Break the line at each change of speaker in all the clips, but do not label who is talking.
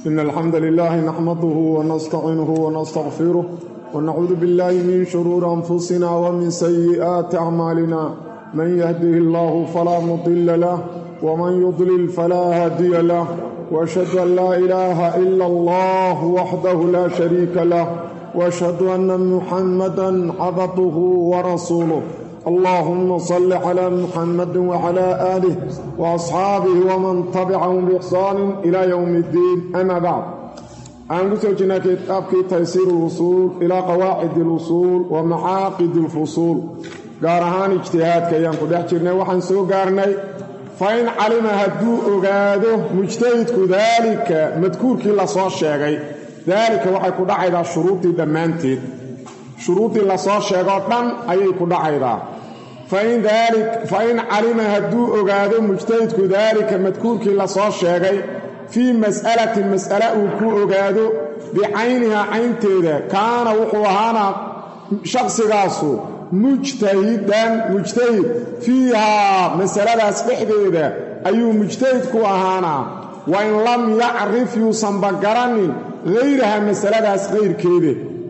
إن الحمد لله نحمده ونستعينه ونستغفره ونعوذ بالله من شرور أنفسنا ومن سيئات أعمالنا من يهده الله فلا مضل له ومن يضلل فلا هادي له وأشهد أن لا إله إلا الله وحده لا شريك له وأشهد أن محمدا عبده ورسوله اللهم صل على محمد وعلى آله وأصحابه ومن تبعهم بإحسان إلى يوم الدين أما بعد aan ku soo jirnaa kitaabkii taysiir اlusuul ilaa qawaacid اlusuul wa macaaqid اlfusuul gaar ahaan ijtihaadka ayaan ku dhex jirnay waxaan soo gaarnay fa in calima hadduu ogaado mujtahidku daalika madkuurkii lasoo sheegay daalika waxay ku dhacaydaa shuruudii dhammaanteed shuruuddii lasoo sheegoo dhan ayay ku dhacaydaa fa in calima hadduu ogaado mujtahidku daalika madkuurkii lasoo sheegay fii mas'alatin mas'ale uu ku ogaado bicaynihaa caynteeda kaana wuxuu ahaanaa shaqsigaasu mujtahidan mujtahid fiihaa masaladaas dhexdeeda ayuu mujtahid ku ahaanaa wa in lam yacrif yuusanba garanin hayraha masaladaas kayrkeeda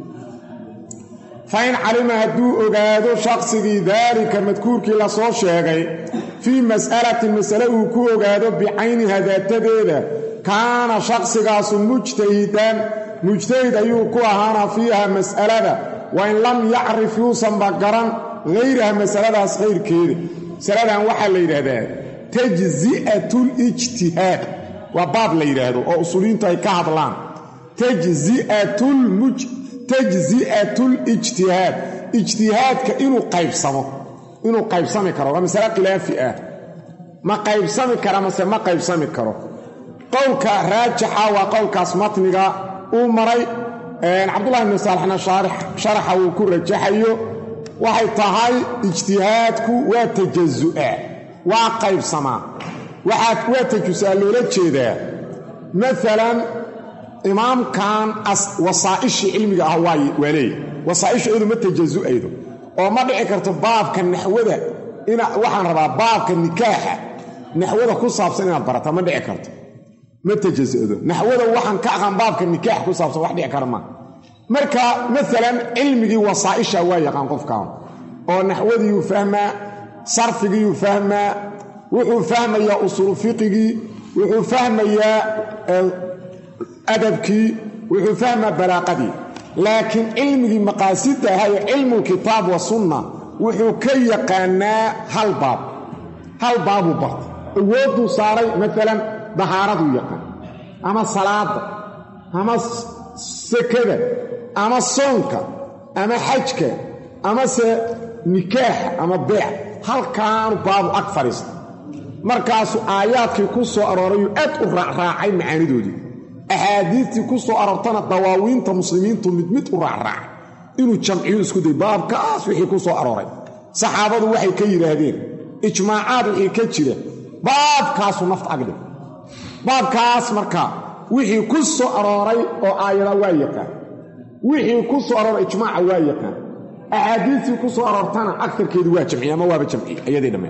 fa in calima hadduu ogaado shaqsigii daalika madkuurkii lasoo sheegay fii mas'alatin masale uu ku ogaado bicayniha daatadeeda kaana shaqsigaasu mujtahidan mujtahid ayuu ku ahaanaa fiiha mas'alada wa in lam yacrif yuusanba garan hayraha masaladaas kayrkeeda masaladan waxaa la yidhaahdaa tajzi'atulijtihaad waa baab la yidhaahdo oo usuuliyiintu ay ka hadlaan tajzi'atulijtihaad ijtihaadka inuu qaybsamo inuu qaybsami karo waa masale khilaafi ah ma qaybsami kara mase ma qaybsami karo qowlka raajixa waa qowlkaas matniga uu maray cabdullahi bni saalixna sharaxa uu ku rajaxayo waxay tahay ijtihaadku waa tajazu'a waa qaybsamaa waa tajusaa loola jeedaa maalan imaamkan wasaa'ishii cilmiga ah waa leeya wasaa'ishu iyadu ma tajazu'aydo oo ma dhici karto baabka naxwada waxaan rabaa baabka nikaaxa naxwada ku saabsan inaad barata ma dhici karto ma tajasudo naxwada waxaan ka aqaan baabka nikaax ku saabsan wax dhici kara maa marka maalan cilmigii wasaa'isha waa yaqaan qofkan oo naxwadiiyuu fahmaa sarfigiyuu fahmaa wuxuu fahmayaa usuulu fiqigii wuxuu fahmayaa adabkii wuxuu fahmaa balaaqadii laakiin cilmigii maqaasidda ahayo cilmu kitaab wa sunna wuxuu ka yaqaanaa hal baab hal baabuu barta awoodduu saaray maalan dahaaraduu yaqaan ama salaada ama sekada ama soonka ama xajka amase nikaaxa ama beec halkaanu baabu ag fadhiista markaasuu aayaadkii ku soo aroorayuu aad u raacraacay macaanidoodii axaadiistii ku soo aroortana dawaawiinta muslimiintu mid mid u raacraacay inuu jamciyu isku day baabkaas wixii ku soo arooray saxaabadu waxay ka yidhaahdeen ijmaacaad wixii ka jira baabkaasuu nafta agdhig baabkaas marka wixii ku soo arooray oo aayada waa yaqaan wixii ku soo arooray ijmaaca waa yaqaan axaadiistii ku soo aroortana agarkeedu waa jamciye ama waaba jamciye ayadii dhammeen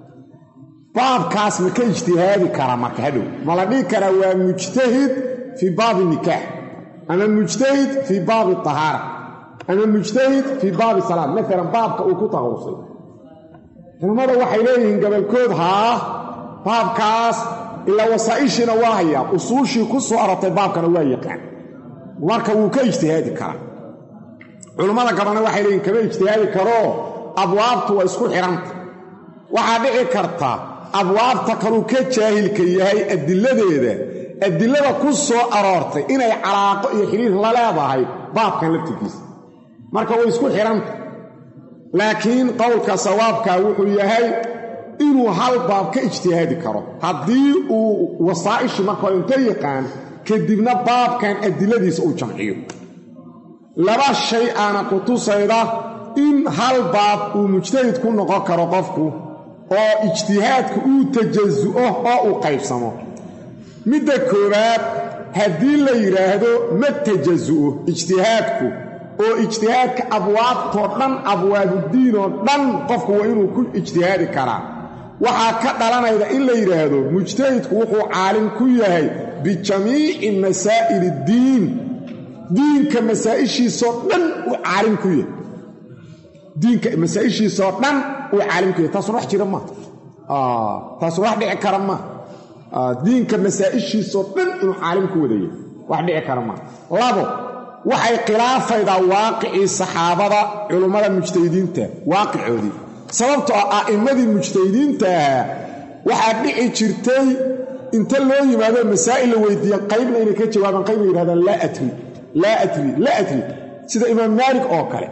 baabkaas ma ka ijtihaadi kara marka hadhow ma la dhihi karaa waa mujtahid fii baabi nikaax ama mujtahid fii baabi tahaara ama mujtahid fii baabi salaad maalan baabka uu ku taqawusay culammada waxay leeyihiin gobolkood haa baabkaas ilaa wasaa'ishiina waa hayaa usuushii ku soo arortay baabkana waa yaqaan marka wuu ka ijtihaadi karaa culammada gabalna waxay leeyihin kama ijtihaadi karoo abwaabtu waa isku xidhanta waxaa dhici karta abwaabta kaluu ka jaahilka yahay adiladeeda adilada ku soo aroortay inay calaaqo iyo xidhiir la leedahay baabkan laftirkiisa marka way isku xidhanta laakiin qowlka sawaabkaa wuxuu yahay inuu hal baab ka ijtihaadi karo haddii uu wasaa'ishi marka hore inta yaqaan kadibna baabkan adiladiisa uu jamciyo laba shay aana ku tusayda in hal baab uu mujtahid ku noqon karo qofku oo ijtihaadku uu tajasu'o oo uu qaybsamo midda koowaad haddii la yidhaahdo ma tajasu'o ijtihaadku oo ijtihaadka abwaabtoo dhan abwaabuddiinoo dhan qofku waa inuu ku ijtihaadi karaa waxaa ka dhalanayda in la yidhaahdo mujtahidku wuxuu caalim ku yahay bijamiici masaa'il iddiin diinka masaa'ishiisoo dhan uu caalim ku yahay diinka masaa'ishiisoo dhan uu caalim ku yahay taasuna wax jira maa taasuna wax dhici kara maa diinka masaa'ishiisoo dhan inuu caalim ku wadaya wax dhici kara maa labo waxay khilaafaydaa waaqicii saxaabada culummada mujtahidiinta waaqicoodii sababtoo ah a'immadii mujtahidiintaah waxaa dhici jirtay inta loo yimaado masaa'il la weydiiya qaybna inay ka jawaabaan qaybna yidhahdaan laa atri laa atri laa atri sida imaam maalik oo kale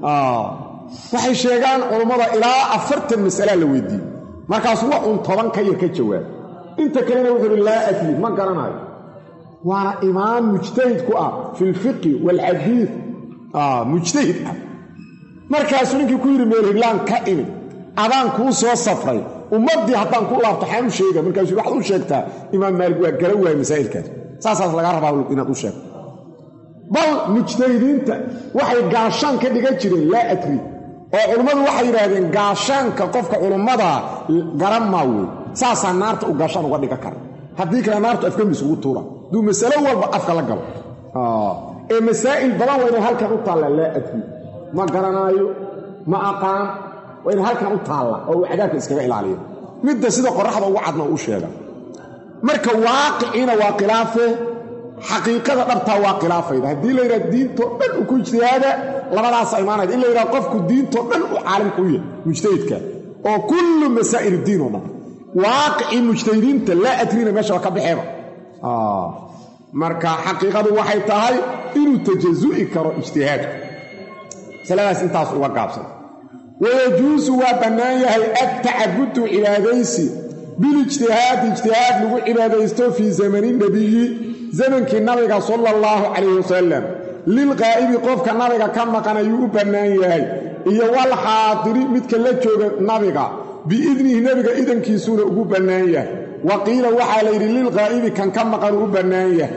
waxay sheegaan culummada ilaa afartan mas'alaa la weydiiyey markaas wax uun toban ka yar ka jawaab inta kalena wuxuu uhi laa atri ma garanayo waana imaam mujtahid ku ah fi lfiqi waalxadiid mujtahid ah markaasuu ninkii ku yidhi meelhiglaan ka imid adaan kuu soo safray ummaddii haddaan ku laabto xaan u sheega markaasuu waxaad u sheegtaa imaam maalik waa gala waaya masaa'ilkaas saasaas lagaa rabaa inaad u sheegto bal mujtahidiinta waxay gaashaan ka dhigan jireen laa adri oo culummadu waxay yidhaahdeen gaashaanka qofka culummadaa garan maa wey saasaa naarta u gaashaan uga dhigan kara haddii kale naartu afkamiis ugu tuura duu masalo walba afka la galo ee masaa'il badan waa inay halkan u taallaa laa adri ma garanaayo ma aqaan waa inay halkan u taalla oo uu cadaabka iskaga ilaaliyo midda sida qoraxda ugu cadna uu sheega marka waaqiciina waa khilaafe xaqiiqada dhabtaa waa khilaafayda haddii la yidhaha diintoo dhan u ku ijtihaada labadaasa imaanayda in la yidhaha qofku diintoo dhan u caalimka u yahay mujtahidka oo kullu masaa'il diin oo dhan waaqicii mujtahidiinta laa adrina meesha waa ka baxeeba marka xaqiiqadu waxay tahay inuu tajazu'i karo ijtihaadku masaladaas intaas uga gaabsan wayajuusu waa bannaan yahay adtacabudu cibaadaysi bilijtihaadi ijtihaad lagu cibaadaysto fii zamani nebiyi zamankii nabiga sala allahu calayhi wasalam lilqaa'ibi qofka nabiga ka maqan ayuu u bannaan yahay iyo walxaadiri midka la jooga nabiga biidnihi nebiga idankiisuuna ugu bannaan yahay wa qiila waxaa layidhi lilqaa'ibi kan ka maqan uu u bannaan yahay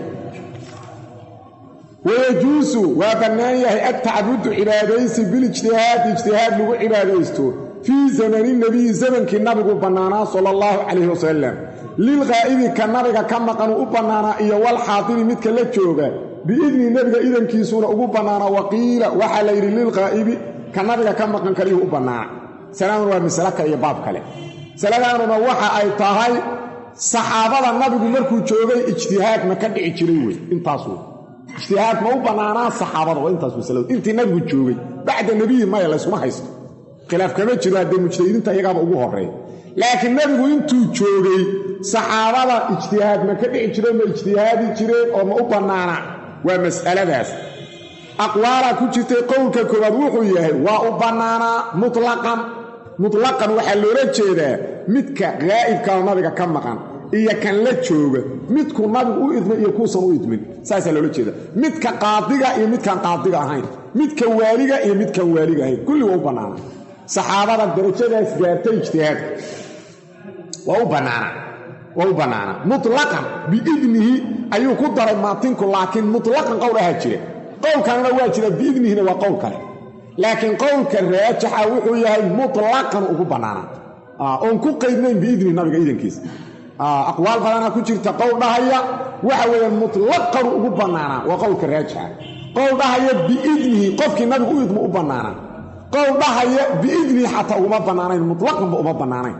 wayajuusu waa bannaan yahay adtacabudu cibaadaysi bilijtihaadi ijtihaad lagu cibaadaysto fii zamani nebiyi zamankii nabigu bannaanaa sala allahu calayhi wasalam lilqaa'ibi ka nabiga ka maqan uu u bannaanaa iyo walxaadiri midka la jooga biidni nebiga idankiisuuna ugu bannaanaa waqiila waxaa la yidhi lilqaa'ibi ka nabiga ka maqan kaliyuu u bannaana salaaduna waa masale kale iyo baab kale masaladaanuna waxa ay tahay saxaabada nabigu markuu joogay ijtihaad ma ka dhici jiray wey intaas wey ijtihaad ma u bannaanaa saxaabada waa intaas masaladu intii nabigu joogay bacda nebiyi maya layskuma haysto khilaaf kama jiro haddee mujtahidiinta iyagaaba ugu horreeya laakiin nabigu intuu joogay saxaabada ijtihaad ma ka dhici jireen ma ijtihaadi jireen oo ma u bannaana waa mas'aladaas aqwaalaa ku jirtay qowlka koowaad wuxuu yahay waa u bannaanaa mutlaqan mutlaqan waxaa loola jeedaa midka gaa'ibkaa nabiga ka maqan iyo kan la jooga midkuu nabigu u idmay iyo kuusan u idmin saasaa loola jeeda midka qaadiga iyo midkaan qaadiga ahayn midka waaliga iyo midkaan waaliga ahayn kulli waa u bannaana saxaabada darajadaas gaartay ijtihaadka waa u bannaana waa u bannaana mutlaqan biidnihi ayuu ku daray maatinku laakiin mutlaqan qowl ahaa jira qowlkanna waa jira biidnihina waa qowl kale laakiin qowlka raajaxa wuxuu yahay mutlaqan ugu bannaanaa oon ku qaydnayn biidnihi nabiga idankiisa aqwaal badanaa ku jirta qowl dhahaya waxa weeyaan mutlaqanu ugu bannaanaa waa qowlka raajixa qowl dhahaya biidnihi qofkii nabigu u idmo u bannaanaa qowl dhahaya biidnihi xataa uguma bannaanayn mutlaqanba uma bannaanayn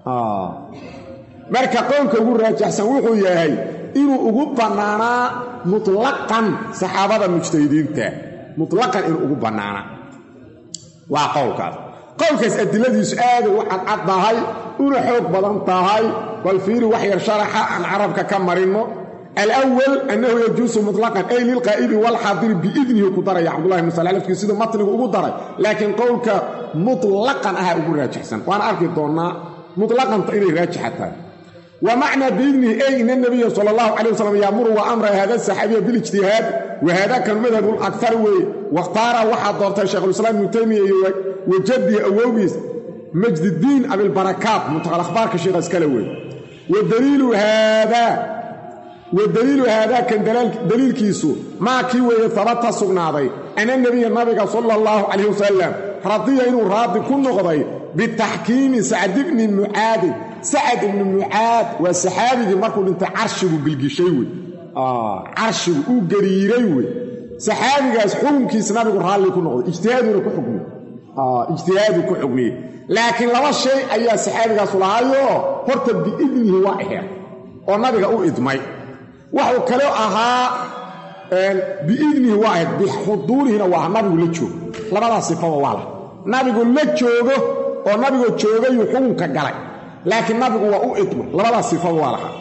marka qowlka ugu raajaxsan wuxuu yahay inuu ugu bannaanaa mutlaqan saxaabada mujtahidiinta mutlaqan inuu ugu bannaanaa waa qowlkaas qowlkaas adiladiisu aaday u cadcad tahay una xoog badan tahay bal fiiri wax yar sharaxa aan carabka ka marinno alwal annahu yajuusu mutlaqan ay lilqaa'ibi walxaadiri biidnihi ku daraya cabdullahi ibnu sala lafkii siduu matnigu ugu daray laakiin qowlka mutlaqan ahaa ugu raajixsan waana arki doonnaa mutlaqanta inay raajixa tahay wa macnaa biidnihi ay ina nabiya sala allahu calay wasalam yaamuru wa amra hada saxaabiya bilijtihaad wa haada kan madhabu lakar weeye wakhtaara waxaa doortay shaykhulislaam ibnu taymiya iyo wajadii awowgiis majdidiin abilbarakaat muntaqal akhbaarka sheekha iskale weeye wadaliilu haadaa wa daliilu haadaa kan daliilkiisu maa kii weeye habata sugnaaday ana nebiya nabiga sala allahu calayh wasalam radiya inuu raadi ku noqday bitaxkiimi sacd ibni mucaadin sacad ibnu mucaad waa saxaabigii markuu dhintay carshigu gilgishay wey carshigu uu gariiray wey saxaabigaas xukunkiis nabigu raalli ku noqday ijtihaaduna ku xukmiyey ijtihaadu ku xukmiyey laakiin laba shay ayaa saxaabigaasu lahaayoo horta biidnihi waa aheer oo nabiga u idmay waxuu kale ahaa biidnihi waa ahayd bixuduurihina waa nabigu la joogo labadaas sifaba waa lah nabigu la joogo oo nabigoo joogayuu xukunka galay laakiin nabigu waa u idmay labadaas sifaba waa lahaa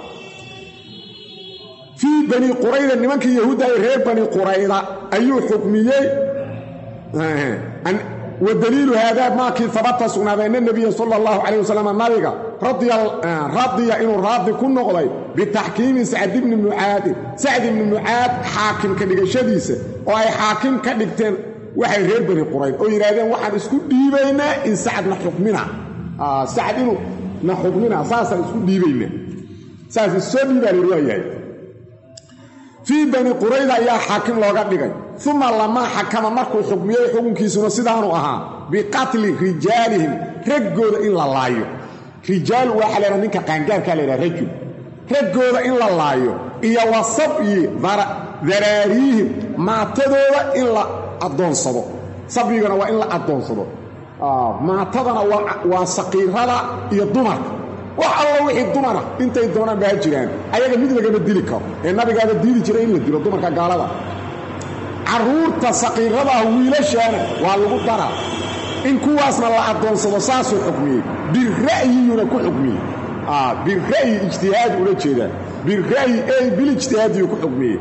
fii bani qurayda nimankii yahuudda ay reer bani qurayda ayuu xukmiyey wa daliilu haadaa maakii habata sugnaaday ana nebiya sala allahu calayh wasalam nabiga radiya inuu raadi ku noqday bitaxkiimi sacd ibni mucaadin sacd ibni mucaad xaakim ka dhigashadiisa oo ay xaakim ka dhigteen waxay reer bani qurayd oo yidhaahdeen waxaan isku dhiibaynaa in sacad na xukmina sacad inuu na xukmina saasaan isku dhiibaynaa saas issoo dhiibaa layidhi waa yahay fii bani qurayda ayaa xaakim looga dhigay uma lamaa xakama markuu xukmiyey xukunkiisuna sidaanu ahaa biqatli rijaalihim raggooda in la laayo rijaal waxaa laydhaha ninka qaangaarkaa laydhaha rajul raggooda in la laayo iyo wa sabyi daraariihim maatadooda in la addoonsado sabyigana waa in la addoonsado maatadana waa saqiirada iyo dumarka wax allo wixii dumara intay doonaan baa jiraan ayaga mid lagama dili karo ee nabigaaba diidi jiray in la dilo dumarka gaalada carruurta saqiiradaah wiilashaana waa lagu daraa in kuwaasna la addoonsado saasuu xukmiyey bira'yiyuna ku xukmiyey bira'yi ijtihaadi ula jeedaa bira'yi ey bilijtihaadiyu ku xukmiyey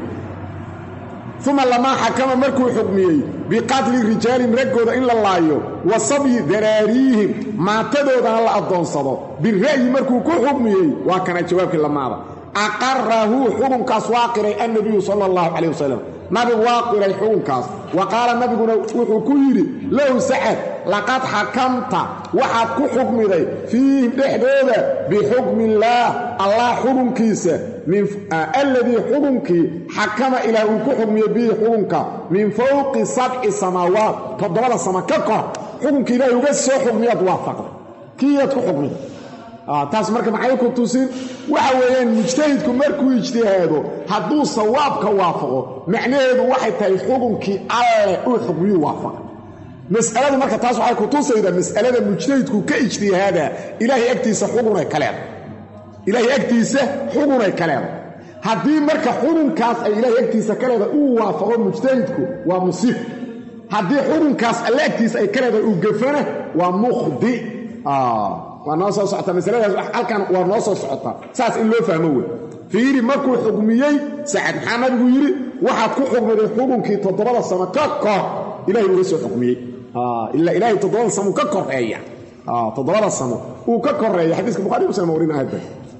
uma lamaa xakama markuu xukmiyey biqatli rijaalin raggooda in la laayo wa sabyi daraariihim maatadoodana la addoonsado bira'yi markuu ku xukmiyey waa kana jawaabkii lamaada aqarahu xukunkaas waa qiray annabiyu sala allahu calayh wasalam nabigu waa qiray xukunkaas wa qaala nabiguna wuxuu ku yidhi lahu sacad laqad xakamta waxaad ku xukmiday fiihim dhexdooda bixukmi illaah allah xukunkiisa alladii xukunkii xakama ilaah uu ku xukmiyey bihi xukunka min fowqi sabci samaawaat toddobada sama ka kor xukunkii ilaahay uga soo xukmiyaad waafaqday kiiyaad ku xukmiday taas marka maxay ku tusin waxa weeyaan mujtahidku markuu ijtihaado hadduu sawaabka waafaqo macnaheedu waxay tahay xukunkii alleh uu xukmiyuu waafaqay mas'aladu marka taas waxay ku tusaydaa mas'alada mujtahidku ka ijtihaadaa ilaahay agtiisa xukunay ka leedahay ilaahay agtiisa xukunay ka leedahay haddii marka xukunkaas ay ilaahay agtiisa ka leedahay uu waafaqo mujtahidku waa musiib haddii xukunkaas alle agtiisa ay ka leedahay uu gafana waa mukhdi waa noo soo socota masaladaas halkan waa noo soo socotaa saas in loo fahmo wey fiiri markuu xukmiyey sacad maxaa nabigu yidhi waxaad ku xukmiday xukunkii toddobada samo ka kor ilahay uga soo xukmiyey ilaa ilaahay toddobada samo ka koreeya toddobada samo uu ka koreeya xadiiska bukhari muslim warin aada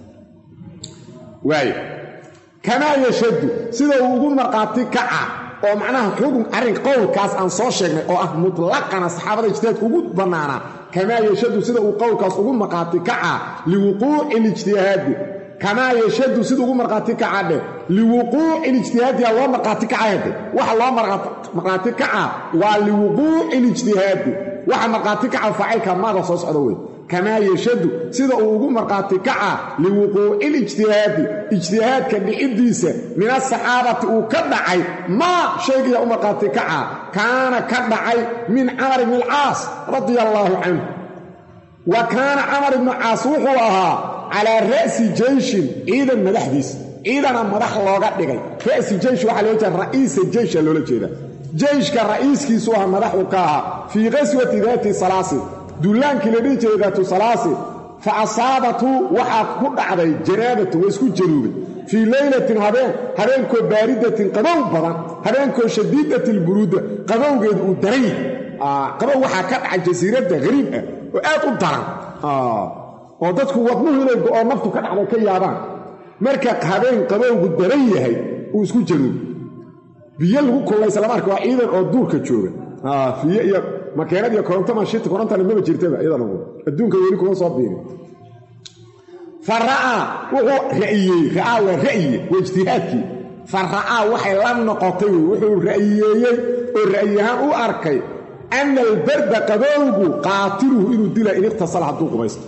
waayo kamaa yashaddu sida uu ugu markhaati kaca oo macnaha xukun arrin qowlkaas aan soo sheegnay oo ah mutlaqana saxaabada ijtihaadka ugu bannaanaa kamaa yashadu sida uu qowlkaas ugu markhaati kacaa liwuquuci lijtihaadi kamaa yashadu sida ugu markhaati kacaa dheh liwuquuci lijtihaadiha loo markhaati kacayade waxa loo markhaati kacaa waa liwuquuci lijtihaadi waxa markhaati kaca faacilka maada soo socda wey kamaa yashadu sida uu ugu markhaati kacaa liwuquuci lijtihaadi ijtihaadka dhiciddiisa min asaxaabati uu ka dhacay maa shaygiya u markhaati kacaa kaana ka dhacay min camar ibni alcaas radia allaahu canhu wa kaana camar ibnu caas wuxuu ahaa calaa ra'si jeyshin ciidan madaxdiisa ciidana madax looga dhigay ra'si jeysh waxaa loola jeeda ra'iisa jeysha loola jeeda jeyshka ra'iiskiisu aha madaxu ka ahaa fii qaswati daati salaasin dullaankii la dhihi jiray daatu salaasin fa asaabatu waxaa ku dhacday janaabatu waa isku januubay fii leylatin habeen habeenkoo baaridatin qabow badan habeenkoo shadiidati lburuuda qabowgeedu uu daran yahay qabow waxaa ka dhacay jasiiradda hariib ah oo aad u daran oo dadku wadnuhu inay go'oo naftu ka dhacday ka yaabaan marka habeen qabowgu daran yahay uu isku januubay biyo lagu kullaysa lama arka waa ciidan oo duurka jooga fiye iyo makeenad iyo koronto mashita korontana maba jirtaba iyadana adduunka weli kuma soo biirin fa ra'aa wuxuu ra'iyey ra'aa waa ra'ye waa ijtihaadkii fa ra'aa waxay la noqotay wey wuxuu ra'yiyeeyey oo ra'yahaan u arkay ana albarda qabowgu qaatiluhu inuu dila in iqhtasala hadduu qubaysto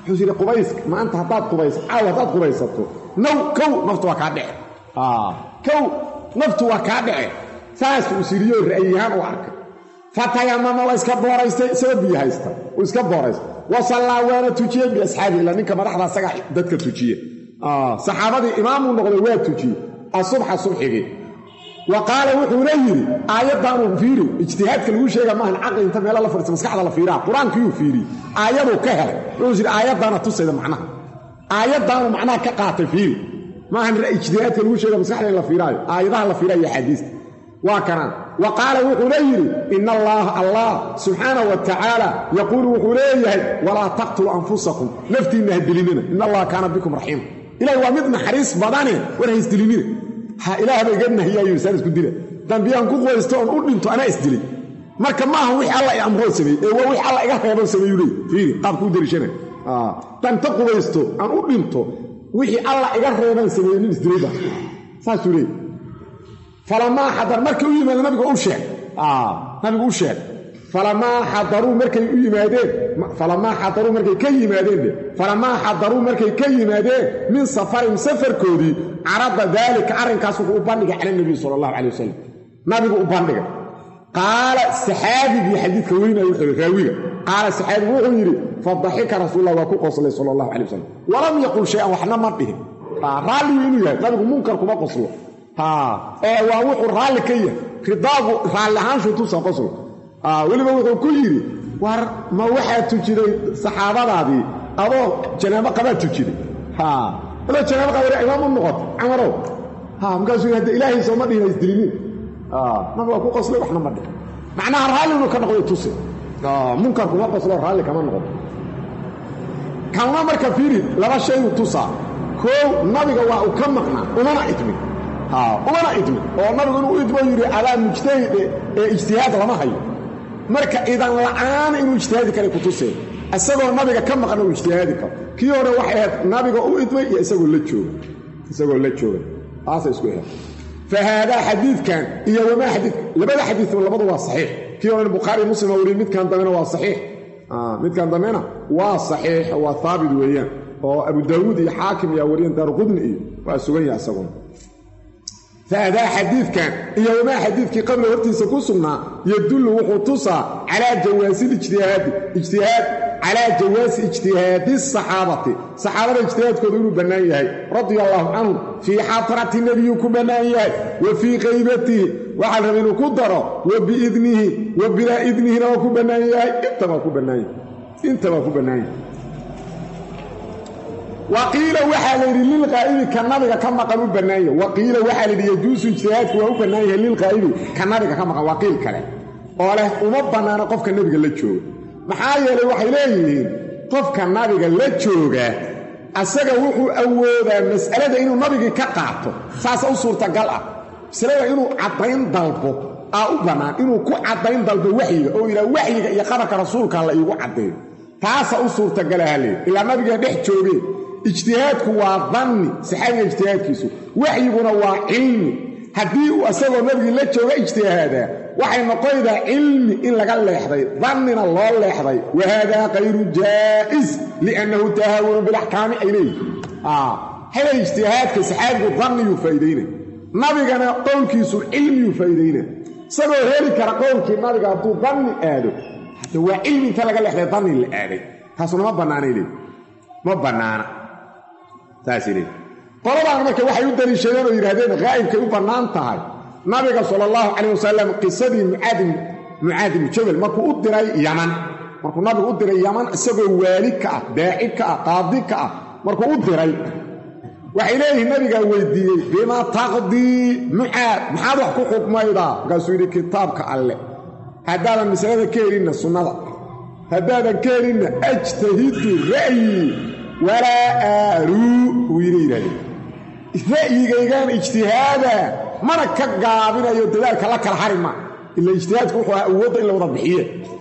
wuxuu yidhi qubayska maanta haddaad qubayso caaw haddaad qubaysato naw kow naftu waa kaa dhece kow naftu waa kaa dhece saas uu siriyo ra'yiyahaan u arkay fatayamama waa iska booraystay isagoo biyo haysta uu iska booraystay wasallaa waana tujiyey biasxaabi ila ninka madaxda asaga dadka tujiye saxaabadii imaamuu noqday waa tujiye asubxa subxigii wa qaala wuxuuna yidhi aayaddaanuu fiiri ijtihaadka lagu sheega maahan caqli inta meelo la fadhiisa maskaxda la fiiraa qur-aankiiyuu fiiriyey aayaduu ka helay wuxuu yidhi aayaddaana tusayda macnaha aayaddaanu macnaha ka qaatay fiiri maahan ijtihaadka lagu sheega maskaxda in la fiiraayo aayadaha la fiiraayo axaadiista waa kanaan wa qaala wuxuuna yidhi ina allaaha allah subxaanah wa tacaala yaquulu wuxuu leeyahay walaa taqtuluu anfusakum naftiinna ha dilinina ina allaha kaana bikum raxiima ilahi waa mid naxariis badane war ha isdilinina ha ilaahba iga nahiyaayo isaan isku dila dambiyaan ku qubaysto oon u dhinto anaa isdilay marka ma aha wixii alla i amroo sameeyey ee waa wixii alla iga reeboo sameeyu leey fiiri qaabkuu dariishana danta qubaysto aan u dhinto wixii alla iga reebaan sameeyey nin isdilayba saasuu leey falamaa xadar markay u yimaadeen nabiga u sheeg nabigu u sheeg falamaa xadaruu markay u yimaadeen falamaa xadaruu markay ka yimaadeen dhe falamaa xadaruu markay ka yimaadeen min safarin safarkoodii carada daalika arrinkaas wuxuu u bandhigay cala nabiy sala allahu calay wasalam nabigu u bandhigay qaala saxaabigii xadiidka weynaya wuxuu yidhi raawiga qaala saxaabigu wuxuu yidhi fadaxika rasuulullah waa ku qoslay sala allahu calay wasalam walam yaqul shay-an waxna ma dhihin raalligu inuu yahay nabigu munkar kuma qoslo ee waa wuxuu raalli ka yahay ridaagu raalli ahaanshu tusa qoslo weliba wuxuu ku yidhi war ma waxaa tujiday saxaabadaadii adoo janaabo qabaa tujiday adoo janaabo qaba imaam u noqota camarow markaasuu yidhi hadda ilaahay sooma dhihin isdiliniin nabi waa ku qoslay waxna ma dhihin macnaha raalli inuu ka noqday tuse munkar kuma qoslo raalli kama noqdo kanuna marka fiiri laba shayu tusaa koow nabiga waa uu ka maqnaa umana idmin umana idmin oo nabigu inuu idmo yidhi adaa mujtahide ee ijtihaad lama hayo marka idan la'aan inuu ijtihaadi karay ku tuseen isagoo nabiga ka maqna uu ijtihaadi karo kii hore waxay ahayd nabiga u idmay iyo isagoo la jooga isagoo la jooga taasay isku ahayd fa haadaa xadiidkan iyo wamaa xadiid labada xadiidba labadu waa saxiix kii horena bukhaari muslim a wariye midkan dambena waa saxiix midkan dambena waa saxiix waa haabit weeyaan oo abu daawuud iyo xaakim ayaa wariyeen daaruqudni iyo waa sugan yaha isaguna faadaa xadiidkan iyo wamaa xadiidkii qabla hortiisa ku sugnaa yadullu wuxuu tusaa calaa jawaasi lijtihaadi ijtihaad calaa jawaasi ijtihaadi saxaabati saxaabada ijtihaadkooda inuu bannaan yahay radia allaahu canhum fii xadrati nebiyuu ku bannaan yahay wa fii qaybatihi waxaa la raba inuu ku daro wa biidnihi wa bilaa idnihina waa ku bannaan yahay intabaa ku bannaan yahay intabaa ku bannaan yahay waqiila waxaa la yidhi lilqaa'ibi ka nabiga ka maqan u bannaanya waqiila waxaa layidhi yajuusu ijtihaadku waa u bannaan yahay lilqaa'ibi ka nabiga ka maqan waa qiil kale oo leh uma bannaano qofka nebiga la jooga maxaa yeelay waxay leeyihiin qofka nabiga la jooga asaga wuxuu awoodaa mas'alada inuu nabigii ka qaato saasa u suurtagal ah masalada inuu caddayn dalbo aa u bannaan inuu ku caddayn dalbo waxyiga oo yidhaha waxyiga iyo qabarka rasuulka la iigu caddeeyo taasa u suurtagalaha leey ilaa nabiga dhex joogee ijtihaadku waa danni saxaabiga ijtihaadkiisu waxyiguna waa cilmi haddii uu asagoo nabigii la jooga ijtihaadaa waxay noqonaydaa cilmi in laga leexday dannina loo leexday wa haadaa kayru jaa'is liannahu tahaawunu bilaxkaami ay leeyihin hele ijtihaadka saxaabigu danniyuu faa'iidaynay nabigana qowlkiisu cilmiyuu faa'iidaynay isagoo heli kara qowlkii nabiga hadduu danni aado hadda waa cilmi inta laga leexday danni la aaday taasuna ma bannaanay leey ma bannaana saasay leey qoladaana marka waxay u daliishadeen oo yidhahdeen haa'ibkay u bannaan tahay nabiga sala allahu calayh wasalam qisadii mucaadi mucaad ibnu jabal markuu u diray yaman markuu nabigu u diray yaman isagoo waali ka ah daaci ka ah qaadi ka ah markuu u diray waxay leeyihiin nabigaa weydiiyey bima taqdii mucaad maxaad wax ku xukmaydaa markaasuu yidhi kitaabka alle haddaadan masalada ka helinna sunnada haddaadan ka helinna ajtahidu ra'yii walaa aaruu uu yidhi yidhahdeen ra'yigaygaan ijtihaada mana ka gaabinayo dadaalka la kala hari ma ila ijtihaadku wuxuu ahaa awoodda in la wada bixiye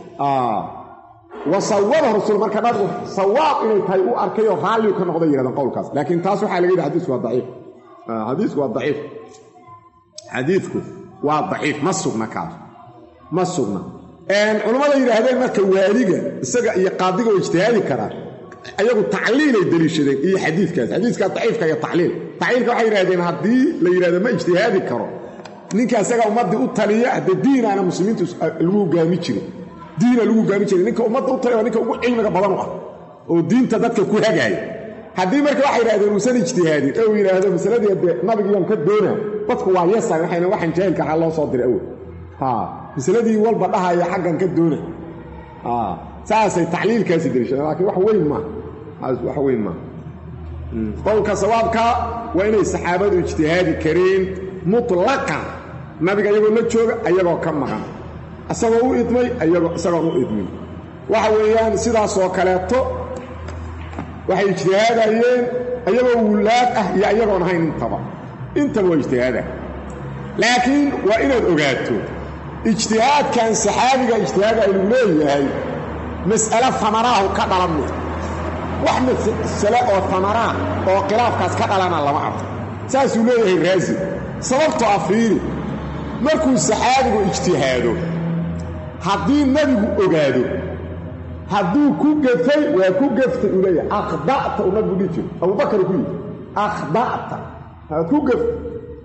wa sawaba rasul marka nabigu sawaab inay tahay u arkayoo raalligu ka noqday yidhahdeen qowlkaas laakiin taas waxaa laga yidhi xadiisku waa daciif xadiisku waa daciif xadiidku waa daciif ma sugna kaas ma sugna culammada yidhaahdeen marka waaliga isaga iyo qaadiga oo ijtihaadi karaa ayagu tacliilay deliishadeen iyo xadiidkaas xadiiskaas daciifka iyo tacliil tacliilka waxay yidhahdeen haddii la yidhahdo ma ijtihaadi karo ninka isaga ummaddii u taliya haddee diinaana muslimiintu lagu hogaami jirin diina lagu hogaami jiray ninka ummadda u taliya waa ninka ugu cilmiga badan u ah oo diinta dadka ku hagaaya haddii marka waxay yidhahdeen uusan ijtihaadin ee uu yidhaahdo masaladii dee nabigiiaan ka doonaa dadku waa yasan waxayna waxaan jaahilka ahaa loo soo diray awel masaladii walba dhahaya xaggan ka doona saasay tacliilkaasi deliishadeen laakiin wax weyn maaha wax weyn maaha qowlka sawaabka waa inay saxaabadu ijtihaadi kareen mutlaqan nabiga iyagoo la jooga ayagoo ka maqan isagoo u idmay isagoon u idmin waxa weeyaan sidaasoo kaleeto waxay ijtihaadayeen ayagoo wulaad ah iyo ayagoon ahayn intaba intaba waa ijtihaada laakiin waa inaad ogaato ijtihaadkan saxaabiga ijtihaada aynu leeyahay mas'ale tamaraahu ka dhalan mid wax masale oo tamaraa oo khilaafkaas ka dhalana lama arko saasuu leeyahay raasi sababtoo ah fiiri markuu saxaabigu ijtihaado haddii nebigu ogaado hadduu ku gafay waa ku gaftay uu leeyahay akhda'ta uu nabigu dhihi jiro abubakar ku yidhi akhda'ta waad ku gaftay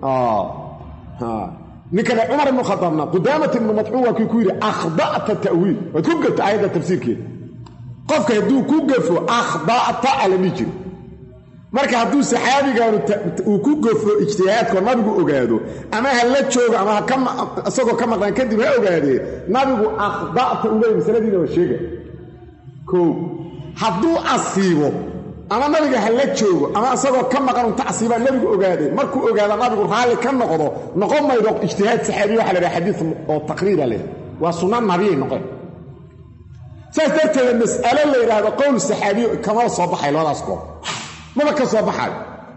ninkane cumar ibnu khadaabna qudaamat ibnu madcuun waa kii ku yidhi akhda'ta ta'wiil waad ku gaftay aayadda tafsiirkeeda qofka hadduu ku gafo akhda'ta alami jiro marka hadduu saxaabigaanu uu ku gafo ijtihaadkoo nabigu ogaado ama ha la joogo ama isagoo ka maqnaan kadib ha ogaadee nabigu akhda'ta uu leeyay masaladiina waa sheega kow hadduu asiibo ama nabiga ha la joogo ama isagoo ka maqan unta asiibaa nebigu ogaaday markuu ogaado nabigu raalli ka noqdo noqon maydo ijtihaad saxaabiya waxa la dhaha xadiid oo taqriira leh waa sunna nabiyay noqon saas darteeda mas'alo la yidhaahdo qowl saxaabiyo kamaba soo baxay labadaas goob maba ka soo baxayo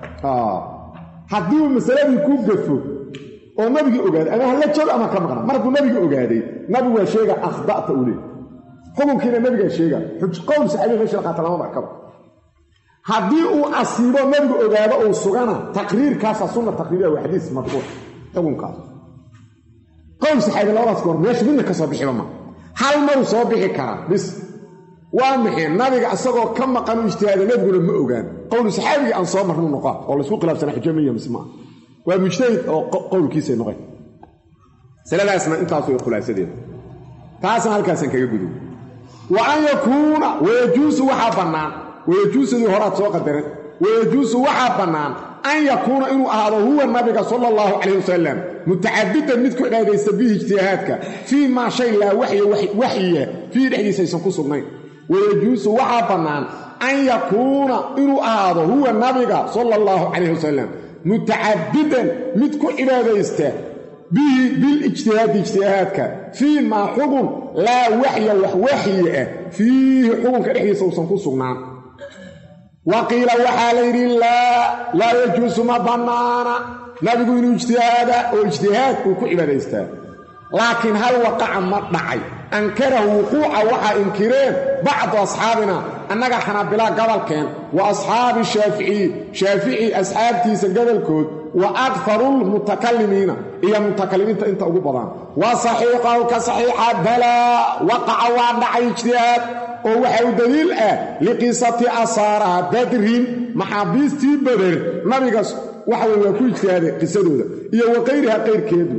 haddii masaladii ku gafo oo nabigii ogaaday ama hala joogo ama ka maqna mar hadduu nabiga ogaaday nabigu waa sheega akhda'ta uu leey xukunkiina nabigaa sheega qowl saxaabiya meesha la qaata lama markaba haddii uu asiibo nabigu ogaado uu sugana taqriirkaasa sunna taqriiriya waa xadiis marfuuc xukunkaas qowl saxaabi labadaas goor meesha midna ka soo bixiba ma hal maruu soo bixi karaa bis waa maxay nabiga isagoo ka maqan u ijtihaada nabiguna ma ogaan qowlu saxaabigii aan soo marnu noqaa oo laysku khilaafsana xujo miya mise maa waa mujtahid oo qowlkiisay noqeen masaladaasna intaas way khulaasadeeda taasna halkaasaan kaga gudo wa an yakuuna wayajuusu waxaa bannaan wayajuusadii horaad soo qadaran wayajuusu waxaa bannaan an yakuuna inuu ahaado huwa nabiga sala allahu calayh wasalam mutacadidan mid ku cibaadaysta bihi ijtihaadka fii maa shay laa waxya waxyiya fiihi dhexdiisa aysan ku sugnayn wayajuusu waxaa bannaan an yakuuna inuu ahaado huwa nabiga sala allahu calayh wasalam mutacadidan mid ku cibaadaysta bihi bilijtihaadi ijtihaadka fii maa xugun laa waxya wax waxyi ah fiihi xugunka dhexdiisa uusan ku sugnaan wa qiila waxaa la yidhi laa laa yajuusu ma bannaana nabigu inuu ijtihaada oo ijtihaad uu ku cibaadaystaa laakiin hal waqaca ma dhacay ankarahu wuquuca waxaa inkireen bacdu asxaabina annaga xanaabilaa gobolkeen wa asxaabi shaaficiyi shaafici asxaabtiisa gobolkood wa akharulmutakalimiina iyo mutakalimiinta inta ugu badan wa saxiixahu ka saxiixa balaa waqaca waa dhacay ijtihaad oo waxa u daliil ah liqisati asaara badrin maxaabiistii bader nabigaas waxa weye waa ku ijtihaaday qisadooda iyo wa qayriha qayrkeedu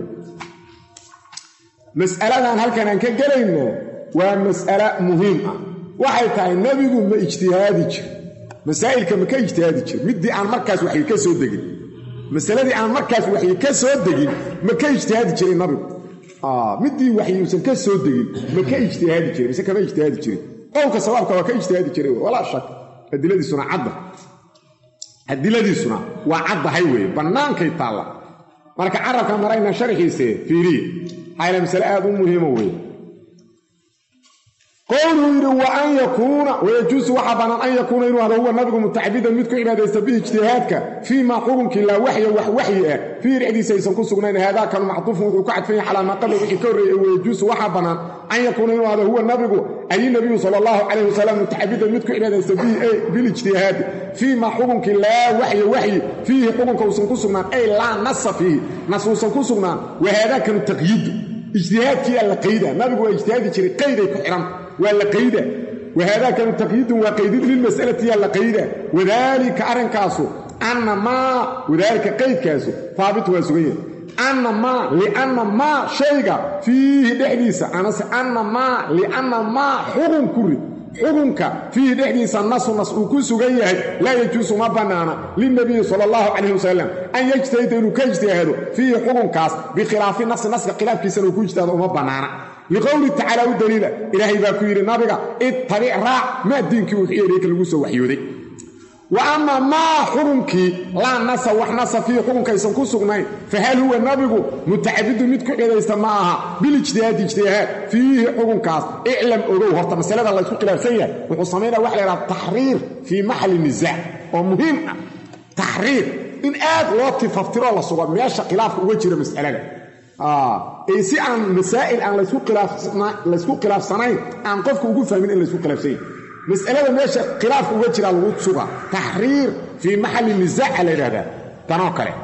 mas'aladan halkan aan ka gelayna waa mas'alo muhiim ah waxay tahay nebigu ma ijtihaadi jir masaa'ilka ma ka ijtihaadi jir middii aan markaas waxyi ka soo degin masaladii aan markaas waxyi ka soo degin ma ka ijtihaadi jiray nabigu middii waxyi uusan ka soo degin ma ka ijtihaadi jiray mise kama ijtihaadi jirin qowlka sawaabka waa ka ijtihaadi jiray walaa shak adiladiisuna cadda adiladiisuna waa caddahay weeye bannaankay taalla marka carabka marayna sharxiise fiiriye xayla masale aad u muhiima weeye qowluu yidhi wa an yakuuna wayajuusu waxaa bannaan an yakuuna inuu hado huwa nabigu mutacabidan mid ku cibaadaysta bihi ijtihaadka fii maa xukunkii laa waxya wax waxyi ah fiihi dhexdiisa aysan ku sugnayn haadaakanu macduufun wuxuu ka cadfan yahay calaa maa qabla wixii ka horreeyey wayajuusu waxaa bannaan an yakuuna inuu hado huwa nabigu ay nabiyu sala allahu calayh wasalam mutacabidan mid ku cibaadaysta bihi bilijtihaadi fii maa xukunkii laa waxya waxyi fiihi xukunka uusan ku sugnaan ay laa nasa fiihi nas uusan ku sugnaan wa haadaakanu taqyiidu ijtihaadkii aa la qayda nabigu waa ijtihaadi jiray qayday ku xidhan waa la qayda wahaadaakanu taqyiidun waa qaydid lilmas'alati yaa la qayda wadaalika arrinkaasu anna maa wadaalika qaydkaasu haabit waa sugan yahay anna maa lianna maa shayga fiihi dhexdiisa amase anna maa lianna maa xugun ku rid xukunka fiihi dhexdiisa nasu nas uu ku sugan yahay laa yajuusu ma bannaana lilnabiyi sala allahu calayh wasalam an yajtahida inuu ka ijtihaado fiihi xukunkaas bikhilaafi nasi naska khilaafkiisana uu ku ijtihaado uma bannaana liqowlihi tacaala u daliila ilaahay baa ku yidhi nabiga ittabic raac maa diinkii uu yeeriyey lagu soo waxyooday wa ama maa xukunkii laa nasa wax nasa fiihi xukunkaysan ku sugnayn fahal huwa nabigu mutacabidun mid ku cidaysta ma aha bilijtihaadi ijtihaad fiihi xukunkaas iclam ogow horta masalada laysku khilaafsan yahay wuxuu samaynaya waxa la yhaha taxriir fii maxali nisaac oo muhiim ah taxriir in aad loo tifaftiroo la sugo meesha khilaafka uga jira mas'alada si aan masaa'il aan laysku khilaafsanayn aan qofka ugu fahmin in laysku khilaafsan yahay mas'alada meesha khilaafka uga jiraa lagu suga taxriir fii maxalli nisaaca la yidhahdaa tanoo kale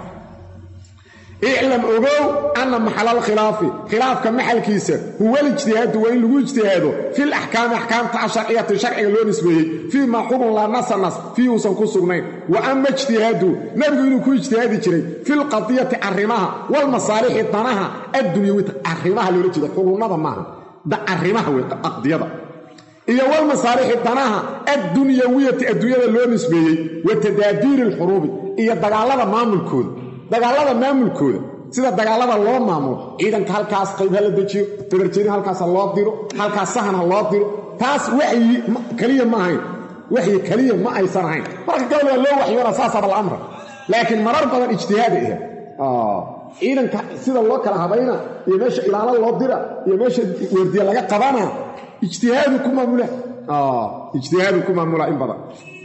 iclam ogow anna maxalal khilaafi khilaafka maxalkiisa huwa lijtihaadu waa in lagu ijtihaado fil axkaami axkaamta asharciyati sharciga loo nisbeeyey fii maa xukun laa nasa nas fii uusan ku sugnayn wa ama ijtihaadu nebigu inuu ku ijtihaadi jiray filqadiyati arrimaha walmasaalixi danaha addunyawita arrimaha loola jeeda xugunnada maaha arrimaha wey aqdiyada iyo walmasaalixi danaha addunyawiyati adduunyada loo nisbeeyey wa tadaabiiri alxuruubi iyo dagaallada maamulkooda dagaallada maamulkooda sida dagaallada loo maamulo ciidanka halkaas qayb ha la dejiyo dabarjeedin halkaas ha loo diro halkaas sahan ha loo diro taas waxyi keliya ma ahayn waxyi keliya ma aysan ahayn marka gabal waa loo waxyoona saasaba la amra laakiin marar badan ijtihaaday ahayd ciidanka sida loo kala habayna iyo meesha ilaalo loo dira iyo meesha weerdiya laga qabana ijtihaadu ku maamula ijtihaadu ku maamula in badan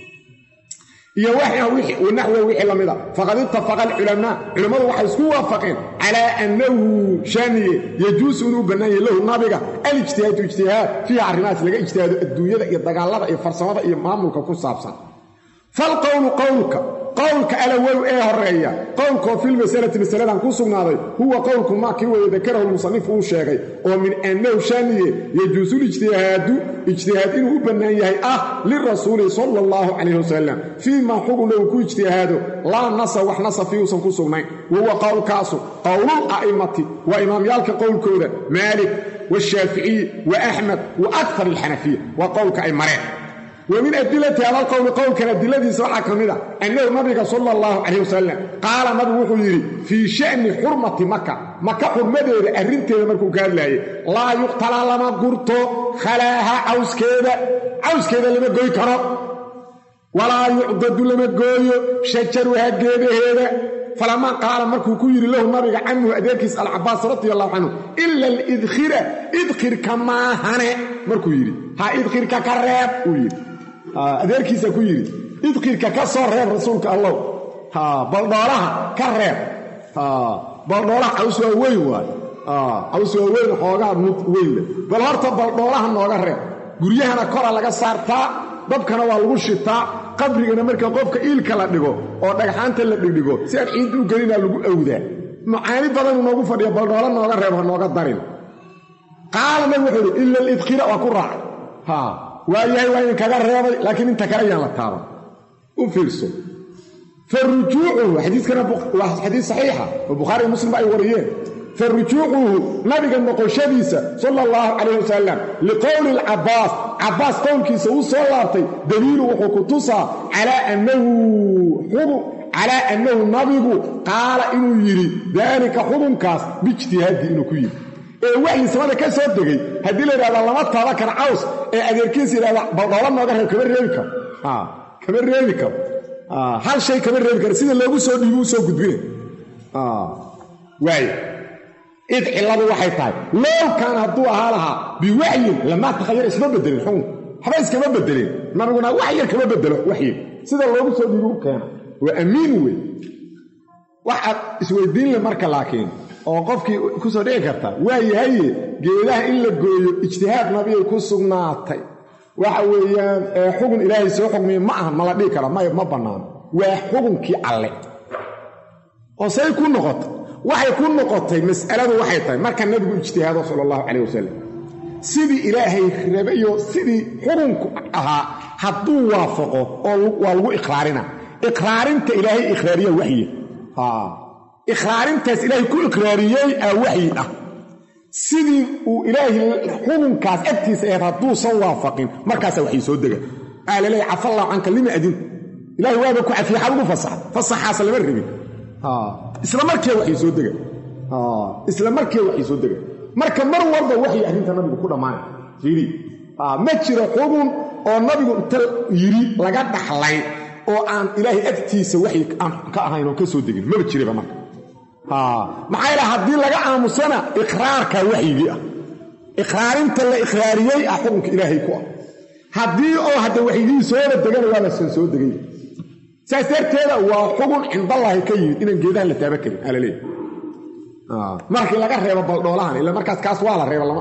iyo naxwa wixii la mida faqad ittafaqa alculamaa culammadu waxay isku waafaqeen calaa annahu shaaniye yajuusu inuu bannaan yahay lahu nabiga alijtihaadu ijtihaad fiiha arrimahaas laga ijtihaado adduunyada iyo dagaalada iyo farsamada iyo maamulka ku saabsan falqowlu qowlka qowlka alawow ee horeeya qowlkoo filmasalati masaladan ku sugnaaday huwa qowlku maa kii weye dakarahu lmusanifu uu sheegay oo min annahu shaaniye yajuusulijtihaadu ijtihaad inuu u bannaan yahay ah lirasuuli sala allahu calayh wasalam fii maa xuguna uu ku ijtihaado laa nasa wax nasa fii uusan ku sugnayn wahuwa qowlkaasu qowlul a'immati waa imaamyaalka qowlkooda maalik washaaficiyi wa axmed wa aktar alxanafiya waa qowlka ay mareen wa min adilati hada alqowli qowlkan adiladiisa waxaa ka mid a annahu nabiga sala allahu calayh wasalam qaala nabigu wuxuu yidhi fii sha'ni xurmati maka maka xurmadeeda arrinteeda markuu ka hadlaayay laa yuqtalaa lama gurto khalaaha cawskeeda cawskeeda lama goy karo walaa yucdadu lama gooyo shajaruha geedaheeda falamaa qaala markuu ku yidhi lahu nabiga canhu adeerkiis alcabaas radi allahu canhu ila alidkhira idkhirka maahane markuu yidhi ha idkhirka ka reeb uu yidhi adeerkiisa ku yidhi idkhirka ka soo reeb rasuulka allow baldhoolaha ka reeb baldhoolaha caws waa weyn waay caws waa weyn xoogaa mud weynle bal horta baldhoolaha nooga reeb guryahana kora laga saartaa dabkana waa lagu shitaa qabrigana marka qofka iilka la dhigo oo dhagxaanta la dhigdhigo si aan ciid u gelinaa lagu awdaa macaani badanu noogu fadhiya baldhoolo nooga reeb ha nooga darin qaala nabig wuxuu yidhi ila alidkhira waa ku raacay ha waa yahay waa in kaga reebay laakiin inta kale ayaan la taaban u fiirso fa rujuucuhu xadiiskana waa xadiis saxiixa oo bukhaariiyo muslimba ay wariyeen fa rujuucuhu nabiga noqoshadiisa sala allahu calayh wasalam liqowli alcabaas cabbaas qowlkiisa uu soo laabtay daliilu wuxuu ku tusaa calaa annahu xubun calaa annahu nabigu qaala inuu yidhi daalika xubunkaas biijtihaadi inuu ku yidhi ee waxyi samada ka soo degay haddii la yidhahda lama taaba kara caws ee adeerkiisa yidhahda baldhoola nooga reeb kama reebi karo kama reebi karo hal shay kama reebi karo sida loogu soo dhiibi u soo gudbina waay id cilladu waxay tahay lowkan hadduu ahaa lahaa biwaxyin lamaa takhayar isma bedelin xukun waxba iskama bedelin nabiguna wax yar kama bedelo waxyi sida loogu soo dhiibi u keena waa amiin wey waxaad isweydiinle marka laakiin oo qofkii ku soo dhici karta waa yahaye geedaha in la gooyo ijtihaad nabiyay ku sugnaatay waxa weeyaan xugun ilaahay soo xugmiye ma aha ma la dhihi kara may ma bannaano waa xugunkii alle oo say ku noqotay waxay ku noqotay mas'aladu waxay tahay marka nabigu ijtihaado sala allahu calayh wasalam sidii ilaahay rabayo sidii xukunku ahaa hadduu waafaqo oo waa lagu iqraarina iqraarinta ilaahay iqraariya waxyi iqraarintaas ilaahay ku iqraariyey aa waxyi ah sidii uu ilaahay xukunkaas agtiisa ahayd hadduusan waafaqin markaasaa waxay soo dega aa laleeya cafallahu canka lima adin ilahay waaba ku cafiye xad ugu fasaxa fasaxaas lama rabin isla markiiba waxay soo dega isla markiiba waxay soo dega marka mar walba waxay arrinta nabigu ku dhammaanay fiiri ma jiro xukun oo nabigu inta yidhi laga dhaxlay oo aan ilaahay agtiisa waxay ka ahayn oo ka soo degin maba jiraba marka maxaa yaele haddii laga aamusana iqraarka waxyigii ah iqraarinta la iqraariyey ah xukunka ilaahay ku ah haddii oo hadda waxyigii sooba degana waa lasan soo degay saas darteeda waa xugun cindallaahi ka yimid inaan geedahan la taaba karin aa la leeyahy markii laga reebo baldhoolahan ila markaas kaas waa la reeba lama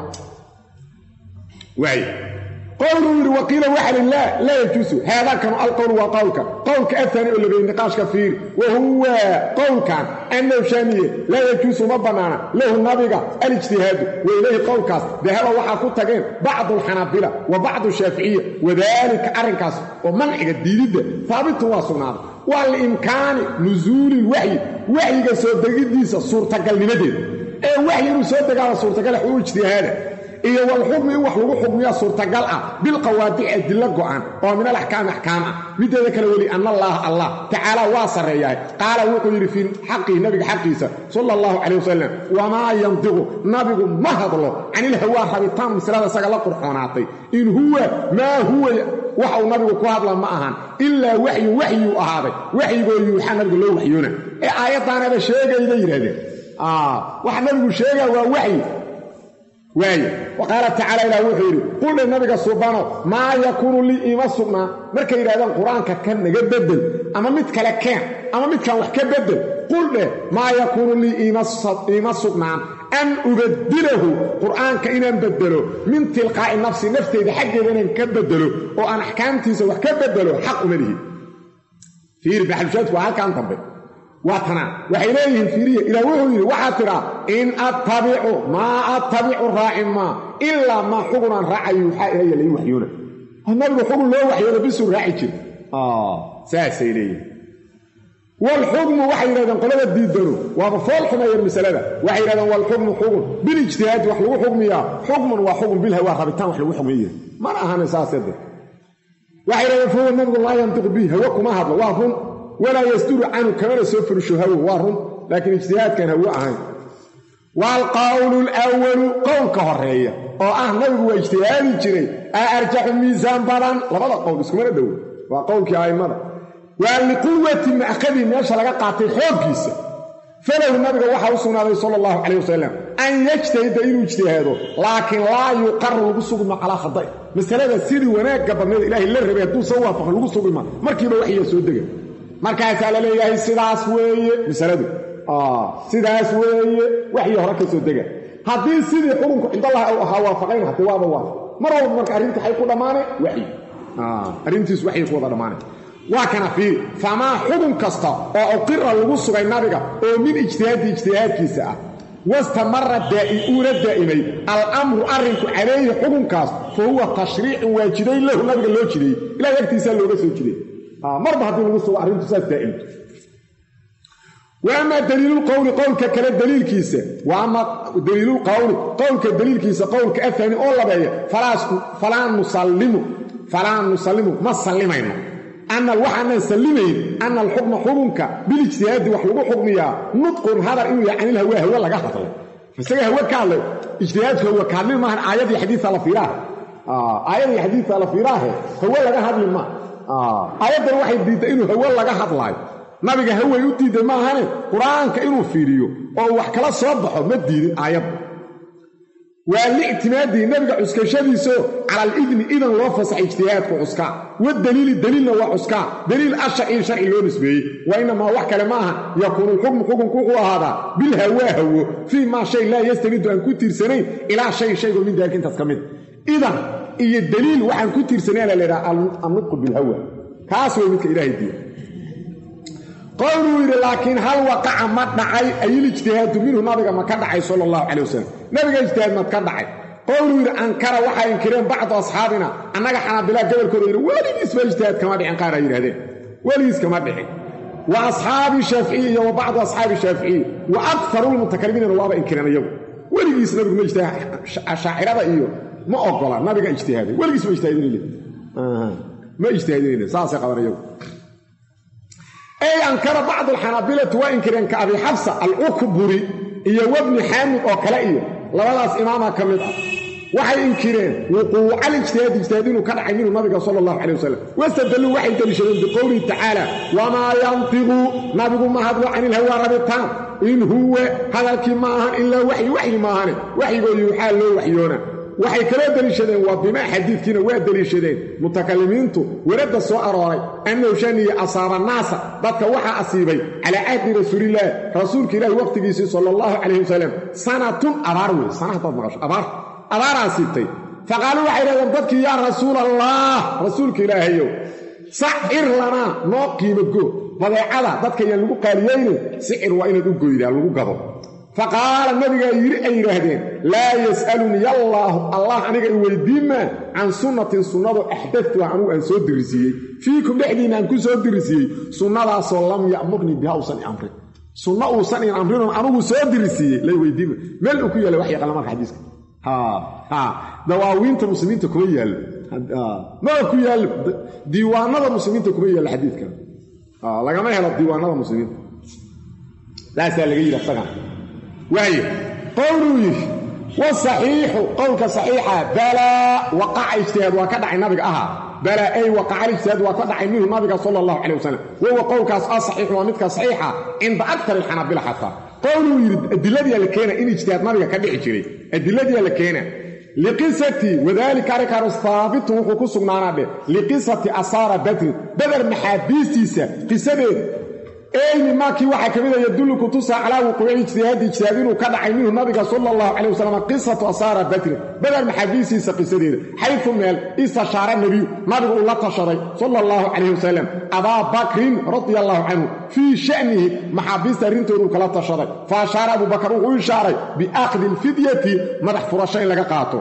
waay qowluu yidhi waqiila waxa li laa laa yajuusu haadaakanu alqowlu waa qowlka qowlka afani oo labeeyey niqaashka fiiri wa huwa qowlkan annahu shaamiye laa yajuusu ma bannaana lahu nabiga alijtihaadu wa ilayhi qowlkaas dahaba waxaa ku tageen bacdu alxanaabila wa bacdu shaaficiya wadaalika arrinkaas oo manciga diididda haabitun waa sugnaaday waa liimkaani nusuuli lwaxyi waxyiga soo degiddiisa suurtagalnimadeeda ee waxyi inuu soo degaaba suurtagal xuu ijtihaada iyo walxukmi in wax lagu xukmiya suurtagal ah bilqawaadici adillo go'an oo min alaxkaami axkaam ah mideeda kale weli ana allaaha allah tacaala waa sarreeyahay qaala wuxuu yidhi fii xaqihi nabiga xaqiisa sala allahu calayh wasalam wamaa yandiqu nabigu ma hadlo canilhawaa rabitaan maslada isaga la qurxoonaatay in huwa maa huwa waxa uu nabigu ku hadla ma ahan ilaa waxyun waxyuu ahaaday waxyigoo yuuxa nabiga loo waxyoona ee aayaddaanaba sheegayda yidhahdeen waxa nabigu sheegaa waa waxyi waaya wa qaala tacaala ilaah wuxuu yidhi quldhe nabiga subano maa yakuunu lii iima sugnaa markay yidhahdaan qur-aanka kan naga bedel ama mid kale keen ama midkan wax ka bedel quldhe maa yakuunu lii iima sugnaan an ubadilahu qur'aanka inaan bedelo min tilqaa'i nafsi nafteyda xaggeeda inaan ka bedelo oo aan axkaamtiisa wax ka bedelo xaq uma lihi fiiri baxalshaadku waa halkan dambe waa tanaa waxay leeyihiin fiiriya ilaah wuxuu yidhi waxaad tidhaa in attabicu maa attabicu raaci maa ilaa maa xugunaan raacayo waxaa ilaya lai waxyoona nabigu xugun loo waxyooda bisuu raaci jira saasay leeyihin walxukmu waxay yidhahdeen qolada diidano waaba fool xumeeyeen masalada waxay yidhahdeen walxukmu xugun bilijtihaadi wax lagu xukmiyaa xukmun waa xukun bilhawaa rabitaan wax lagu xukmiya mana ahana saasede waxay yidhahdeen fahuwa nabigu laa yantiqu bihi hawe kuma hadlo waa run walaa yasduru canhu kamana soo furisho hawo waa run laakiin ijtihaadkan hawo ahayn waalqowlu lwalu qowlka horeeya oo ah nabigu waa ijtihaadi jiray aa arjaxu miisaan badan labada qowl iskumana dhowo waa qowlkii a'immada waa liquwati ma'khadii meesha laga qaatay xooggiisa falahu nabiga waxaa u sugnaaday sala allahu calayh wasalam an yajtahida inuu ijtihaado laakiin laa yuqaru lagu sugma calaa khada'i masalada sidii wanaagga badneed ilaahay la rabay hadduusan waafaqin lagu sugima markiiba waxyaa soo dega markaasaa la leeyahay sidaas weeye masaladu sidaas weeye waxii hore ka soo dega haddii sidii xukunku cindallahi u ahaa waafaqayn hade waaba waafaq mar walba marka arrintii waxay ku dhammaanay waxyi arrintiis waxay ku wada dhammaanay waa kana fiiri famaa xukun kasta oo uqira lagu sugay nabiga oo min ijtihaadi ijtihaadkiisa ah wastamara uuna daa'imay alamru arrinku calayhi xukunkaas fa huwa tashriicun waa jiday lahu nabiga loo jiday ilahay agtiisaa looga soo jiday marba haddii lagu sugo arrintu saas daa'imto wa amaa daliilulqowli qowlka kale daliilkiisa wa amaa daliilulqowli qowlka daliilkiisa qowlka afani oo labeeya falaa nusallimu falaa nusallimu ma sallimayno ana waxaanan sallimayn ana alxukma xukunka bilijtihaadi wax lagu xukmiyaa nudqun hadar inuu yahay canil hawa hawe laga hadlay isaga hawe ka hadlay ijtihaadku hawe ka hadlin maahan aayadii xadiisa la fiiraahe aayadii xadiisa la fiiraahe hawe laga hadli maa aayaddan waxay diidday inuu hawe laga hadlaayo nabiga haway u diidday maahane qur-aanka inuu fiiriyo oo wax kala soo baxo ma diidin aayadda waa liictimaadihi nabiga cuskashadiisao cala alidni idan loo fasaxay ijtihaadku cuskaa wadaliili daliilna waa cuskaa daliil asharci sharci loo nisbeeyey wa inamaa wax kale ma aha yakuunu lxukmu xukunku wuxuu ahaadaa bilhawaa hawo fii maa shay laa yastanidu aan ku tiirsanayn ilaa shay shaygo min daalika intaas ka mid idan iyo daliil waxaan ku tiirsanayna la ydhaha annutqu bilhawa kaas way midka ilaahay diya qowluu yidhi laakiin hal waqaca ma dhacay ayil ijtihaadu minhu nabiga ma ka dhacay sala allahu calay wasalam nabiga ijtihaad mad ka dhacay qowluu yidhi ankara waxay inkireen bacdu asxaabina annaga xanaabilaa gobolkooda yidhi weligiisba ijtihaad kama dhicin qaar ay yidhahdeen weligiis kama dhicin wa asxaabi shaaficiyi iyo wa bacdu asxaabi shaaficiyi wa akaru lmutakalimiinana waaba inkireen iyagu weligiis nabigu ma ijtihaad shaacirada iyo ma ogola nabiga ijtihaaday weligiis ma ijtihaadinayl ma ijtihaadinayl saasay qaban iyagu ey ankara bacdu alxanaabilati waa inkireen ka abi xabsa alukburi iyo wabni xaamid oo kale iyo labadaas imaama ka mid ah waxay inkireen wuquucal ijtihaad ijtihaad inuu ka dhacay minhu nabiga sala allahu calay wasalam wastadalluu waxay deliishadeen biqowlihi tacaala wamaa yantiqu nabigu ma hadlo can ilhawaa rabitaan in huwa hadalkii ma ahan ilaa waxyi waxyi maahane waxyigoo yuuxaa loo waxyoona waxay kaloo deliishadeen waa bimaa xadiidkiina waa deliishadeen mutakalimiintu weradda soo arooray annahu shaniya asaaba naasa dadka waxaa asiibay calaa cahdi rasuulillaah rasuulka ilaahi waqtigiisii sala allahu calayh wasalam sanatun abaar wey sana haddaad maqasho abaar abaaraa siibtay faqaaluu waxay dhahdeen dadkii yaa rasuul allah rasuulka ilaahayow sacir lanaa noo qiimo go badeecada dadka yaan lagu qaaliyeyne sicir waa inaad u goydaa lagu gado faqaala nabigaa yidhi ay yidhaahdeen laa yas'aluni allaahu allah aniga i weydiimaa can sunnatin sunnadu axdadtuha anugu aan soo dirisiiyey fiikum dhexdiinna aan ku soo dirisiiyey sunnadaasoo lam ya'murnii biha uusan i amrin sunno uusan in amrinon anugu soo dirisiiyey lay weydiima meel uu ku yaalla wax yaqaana marka xadiiska dawaawiinta muslimiinta kuma yaallo maba ku yaallo diiwaanada muslimiinta kuma yaallo xadiidkan lagama helo diiwaanada muslimiinta saasaa laga yidhi asagan waayo qowluu yidhi wasaxiixu qowlka saxiixa balaa waqaca ijtihaad waa ka dhacay nabiga ahaa balaa ay waqaca ijtihaad waa ka dhacay minhu nabiga sala allahu calay wasalam wahuwa qowlkaas asaxiixu waa midka saxiixa cinda aktar alxanaabila xataa qowluu yidhi adiladiyaa la keena in ijtihaad nabiga ka dhici jiray adiladiyaa la keena liqisatii wadaalika arrinkaanus haabitun wuxuu ku sugnaanaa dheh liqisati asaara badrin badar maxaabiistiisa qisadeeda eyni maakii waxaa ka mida yadullu kutusa calaa wuquuci ijtihaadi ijtihaad inuu ka dhacay minhu nabiga sala allahu calay wasalam qisatu asaara badrin badar maxaabiistiisa qisadeeda xaytu meel istashaara nebiyu nabigu uu la tashaday sala allahu calayh wasalam abaa bakrin radia allahu canhu fii sha'nihi maxaabiista arrintooduu kala tashaday fa ashaara abubakar wuxuu ishaaray biakhdi alfidyati madax furasho in laga qaato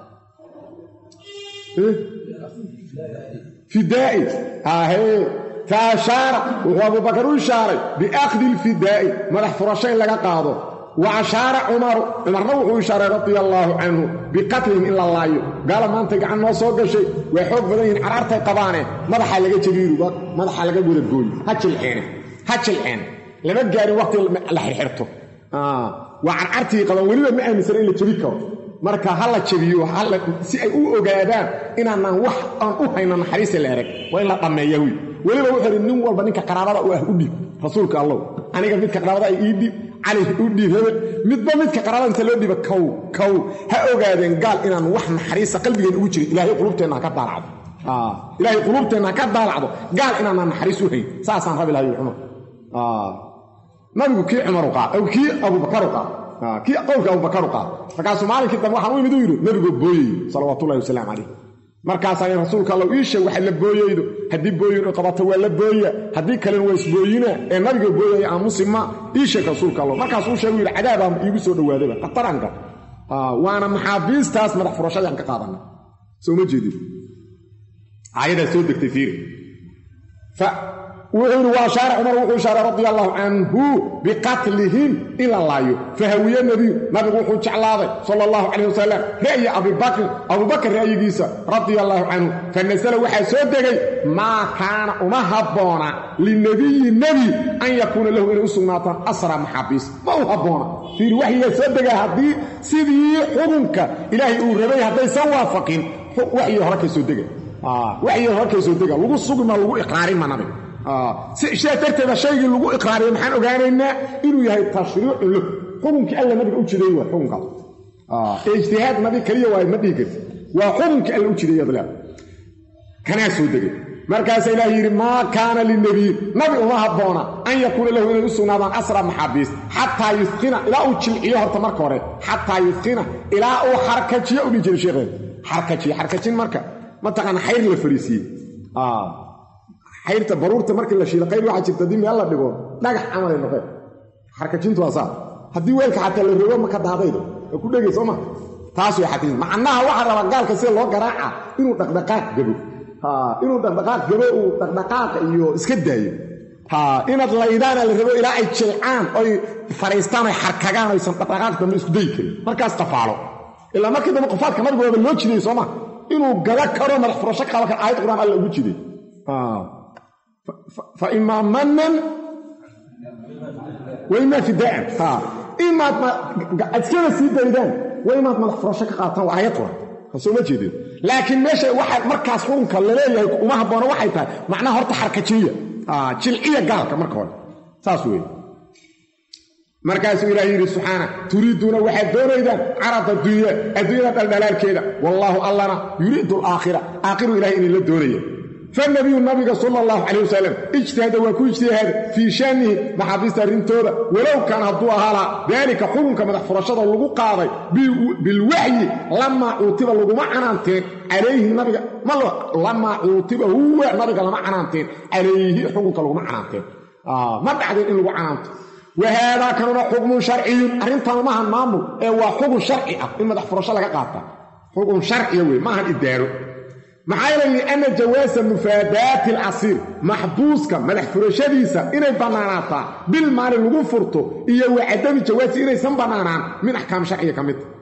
fidaa'i ahee faashaara wuxuu abubakar u ishaaray biakhdi ilfidaa'i madax furasho in laga qaado wa ashaara cumaru cumarna wuxuu ishaaray radia allaahu canhu biqatlihim in la laayo gaala maantay gacan noo soo gashay way xoog badan yihiin carartay qabaane madaxaa laga jabiiru madaxaa laga wadagooyi ha jilceene ha jilceene lama gaarin waqti la xirxirto waa carcartii qabaan weliba ma aaminsana in la jabi karo marka ha la jabiyo si ay u ogaadaan inaanaan wax aan u hayno naxariista la erag waa in la dhammeeya wy weliba wuxuu idhi nin walba ninka qaraabada u ah u dhiib rasuulka allow aniga midka qaraabada ay ii dhiib cali u dhiib hebel midba midka qaraabada inta loo dhiiba kow kow ha ogaadeen gaal inaan wax naxariista qalbigeen ugu jirin ilaahay qulubteenna ha ka daalacdo ilaahay qulubteenna ha ka daalacdo gaal inaanaan naxariis u hayn saasaan rabi lahay cumar nabigu kii cumaru qaad kii abubakaru qaad kii qowlka abubakaru qaad markaasuu maalinkii dambe waxaan u imid u yidhi nabigoo booyey salawaatullahi wasalaamu calayh markaasaa rasuulka alla ii sheeg waxa la booyeydo haddii booyin qabato waa la booya haddii kalena waa isbooyina ee nabiga booyaya aamusi ma ii sheeg rasuulka alla markaasuu sheegu yidhi cadaabaa iigu soo dhowaadayba khataranka waana maxaabiistaas madax furashadii aan ka qaadanay soo ma jeedin aayadaa soo degtay fiiri wuxuu yidhi waa shaara cumar wuxuu ishaaray radia allahu canhu biqatlihim in la laayo fahawiye nebiyu nabigu wuxuu jeclaaday sala allahu calayh wasalam ra'yi abibakrin abubakar ra'yigiisa radia allahu canhu fa nasala waxaa soo degay maa kaana uma habboona linebiyi nebi an yakuuna lahu inay u sugnaataan asra maxaabiis ma u habboona fiiri waxyigaa soo dega haddii sidii xukunka ilaahay uu rabay haddaysan waafaqin waxyi hore ka soo dega waxyi hore ka soo dega lagu sugma lagu iqraarinma nabiga sidaa darteeda shaygii lagu iqraariya maxaan ogaanaynaa inuu yahay tashriicun lahu xukunkii alla nabiga u jideey waa xukunkaas ee ijtihaad nabi keliya waay ma dhihi karti waa xukunkii alla u jideeyad leeda kanaa soo degay markaasa ilaahi yidhi maa kaana linebiyin nabi uma habboona an yakuuna lahu inay u sugnaadaan asra maxaabiis xataa yudqina ilaa uu jilciyo horta marka hore xataa yudqina ilaa uu xarkajiyo u dhihi jiray sheekheed xarkajiyo xarkajin marka mataqaana xayr la fariisiiyey xayrta baruurta markii la shiila qayb waxaa jirta haddii meel la dhigo dhagax camalay noqeen xarkajintu waa saa haddii weelka xataa la rogo ma ka daadaydo waa ku dhegay soo ma taas way xadiis macnaha waxaa rabaa gaalka sida loo garaaca inuu dhaqdhaqaaq gabo inuu dhaqdhaqaaq gabo uu dhaqdhaqaaqa iyo iska daayo inaad laydaana la rabo ilaa ay jilcaan oy fadhiistaan ay xarkagaan aysan dhaqdhaqaaq dambe isku dayi karin markaas tafaalo ilaa markii dambe qofaadka nabiga waaba loo jidayy sooma inuu gada karo madax furasho qaaba kan aayad quraan alla ugu jiday fa imaa manan wa imaa fidaa'an imaad iskada sii daydaan waa imaad madax furasho ka qaataan waa aayad quraan soo ma jeedeen laakiin meesha waxa markaas xukunka laleeyahay uma habboona waxay tahay macnaha horta xarkajiya jilciya gaalka marka hore saas weeye markaasuu ilaah yidhi subxaana turiiduuna waxaad doonaydaan carada dunya adduunyada dhaldhalaalkeeda wallaahu allana yuriidu alaakhira aakhiru ilahay inay la doonaya fanabiyu nabiga sala allahu calayh wasalam ijtihada waa ku ijtihaada fii shaanihi maxaabiista arrintooda walow kaana hadduu ahaala daalika xukunka madax furashada lagu qaaday bilwaxyi lamaa cuutiba laguma canaanteen calayhi nabiga lamaa cuutiba huwa nabiga lama canaanteen calayhi xukunka laguma canaanteen ma dhacdeen in lagu canaanto wahaadaa kanuna xukmun sharciyun arrintan maahan maamul ee waa xukun sharci ah in madax furasho laga qaata xukun sharciya wey maahan idaaro maxaa yeele lianna jawaasa mufaadaati alcasiir maxbuuska madax furashadiisa inay bannaanaataa bil maalin lagu furto iyo wa cadami jawaasi inaysan bannaanaan min axkaam sharciga ka midta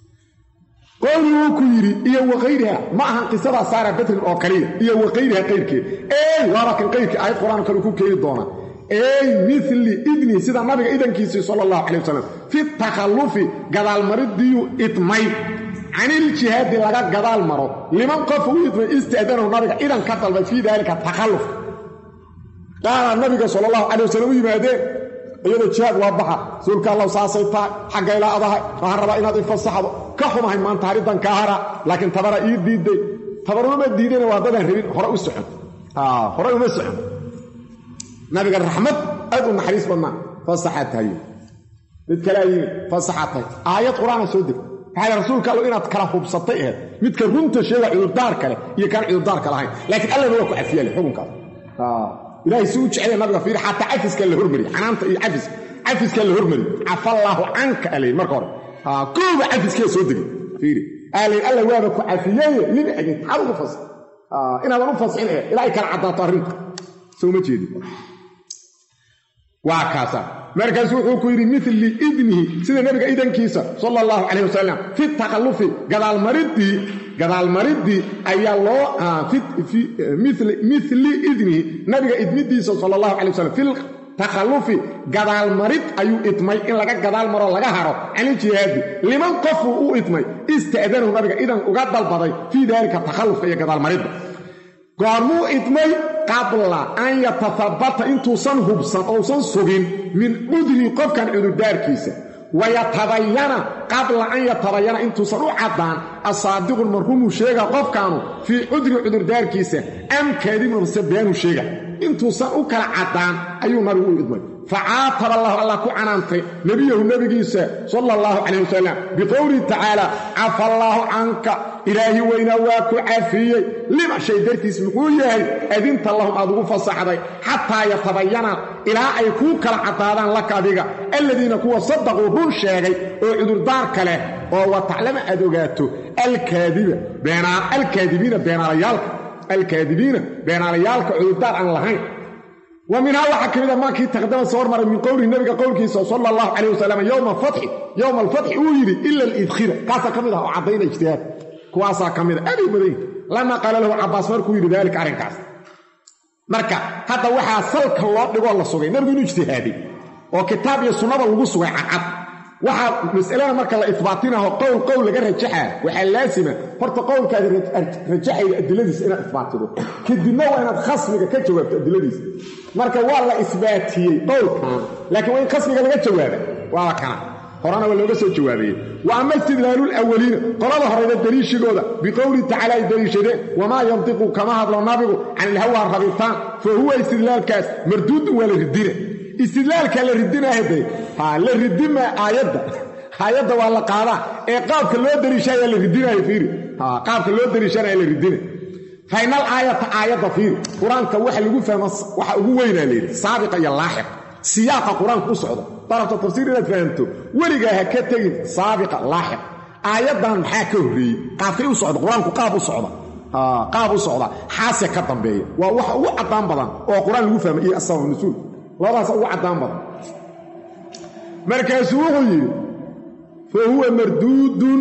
qowli wuu ku yidhi iyo wakayriha ma ahan qisadaa saara batrin oo kaliya iyo wakayriha qayrkeed ey waaba kan qayrkii aayad qur-aan kale ku keeni doona ey mili idni sida nabiga idankiisii sala allahu calay wasalam fi takhallufi gadaalmaridiyu idmay caniljihaadi laga gadaal maro liman qofa u idmay ista'danahu nabiga idan ka dalbay fii daalika takhalluf qaala nabiga sala allahu calay wasalam u yimaadeen iyadoo jihaad waa baxa rasuulka allahu saasay tahay xaggayla adahay waxaan rabaa inaad ifasaxdo ka xumahay maanta hariddan kaa hara laakiin tabara ii diiday tabarumama diidayna waa dadaan rabin hore u socon hore uma socon nabiga raxmad aad u naxariis badnaa fasaxaa tahay mid kalea yimi fasaxaa tahay aayad qur-aana soo deg maxaa rasuulka allo inaad kala hubsatay aheed midka runta sheega cudurdaarka leh iyo kaan cudurdaarka lahayn laakiin allana waa ku cafiyale xukunkaas ilaahay si u jecel nabiga fiiri xataa cafiskaa la hormariy canaanta iyo cafiska cafiskaa la hormariy cafallaahu canka alayn marka hore kooba cafiskaa soo degay fiiri alayn alla waaba ku cafiyeye lima egin maxaad ugu fas inaadan u fasixin aheed ilaa ay kala caddaato arrinta soo ma jeedin waa kaasa markaasu wuxuu ku yidhi mili idnihi sida nebiga idankiisa sala allahu calayh wasalam fi takhallufi gadaalmariddii gadaalmariddii ayaa loo mili idnihi nabiga idmidiisa sala allahu calay wasalam fi takhallufi gadaalmarid ayuu idmay in laga gadaal maro laga haro caniljihaadi liman qofuu u idmay ista'danahu nabiga idan uga dalbaday fii daalika takhallufka iyo gadaalmaridda goormuu idmay qabla an yatahabata intuusan hubsan ousan sugin min cudrii qofkan cudurdaarkiisa wayatabayana qabla an yatabayana intuusan u caddaan asaadiqun marhumuu sheega qofkaanu fii cudri cudurdaarkiisa am kaadibun mase beenuu sheega intuusan u kala caddaan ayuu nabigu u idmay facaataba allahu allah ku canaantay nebiyahu nebigiisa sala allahu calayh wasalam biqowlihi tacaala cafa allaahu canka ilaahi weynaa waa ku cafiyey lima shay dartiis muxuu yahay adinta lahum aad ugu fasaxday xataa yatabayana ilaa ay kuu kala caddaadaan laka adiga alladiina kuwa sadaquu run sheegay oo cudurdaarka leh oo wa taclama aad ogaato alkaadiba alkaadibiina beenaalayaalka alkaadibiina beenaalayaalka cudurdaar aan lahayn wa minhaa waxaa ka mid a maakii taqdama soo hormaray min qowlihi nabiga qowlkiisa sala allahu calayh wasalam yowma alfatxi yowma alfatxi uu yidhi ila alidkhira kaasaa ka mid ah oo caddayna ijtihaad kuwaasaa ka mid a aaday badan yihi lamaa qaala lahu cabbaas markuu yidhi daalika arrinkaas marka hadda waxaa salka loo dhigoo la sugay nabigu inuu ijtihaaday oo kitaab iyo sunnada lagu sugay cadcad waxaa masalada marka la isbaatinaho qowl qowl laga rajaxaa waxaa laasima horta qowlkaad rajaxayda adiladiisa inaad isbaatido kadibna waa inaad khasmiga ka jawaabto adiladiisa marka waa la isbaatiyey qowlkan laakiin waa in khasmiga laga jawaaba waaba kana horena waa looga soo jawaabayey wa ama istidlaalulawaliina qolada horeyda daliishigooda biqowlihi tacaala ay daliishadeen wamaa yantiqu kama hadlo nabigu can ilhawaa rabitaan fa huwa istidlaalkaas marduudun waa la ridina istidlaalka la ridinahade la ridima aayadda aayadda waa la qaadaa ee qaabka loo daliishaya la ridinaya fiiri qaabka loo daliishanaya la ridina fainal aayata aayadda fiiri qur-aanka waxa lagu fahmo waxa ugu weynaa layidhi saabiqa iyo laaxiq siyaaqa qur-aanka u socda darabta tafsiir inaad fahamto weligaa ha ka tegin saabiqa laaxiq aayaddan maxaa ka horreeyey qaabkay u socda qur-aanku qaab u socda qaab u socda xaase ka dambeeya waa waxa ugu caddaan badan oo qur-aan lagu fahmay iyo asabab nasuul labadaasa ugu caddaan badan markaasuu wuxuu yidhi fa huwa marduudun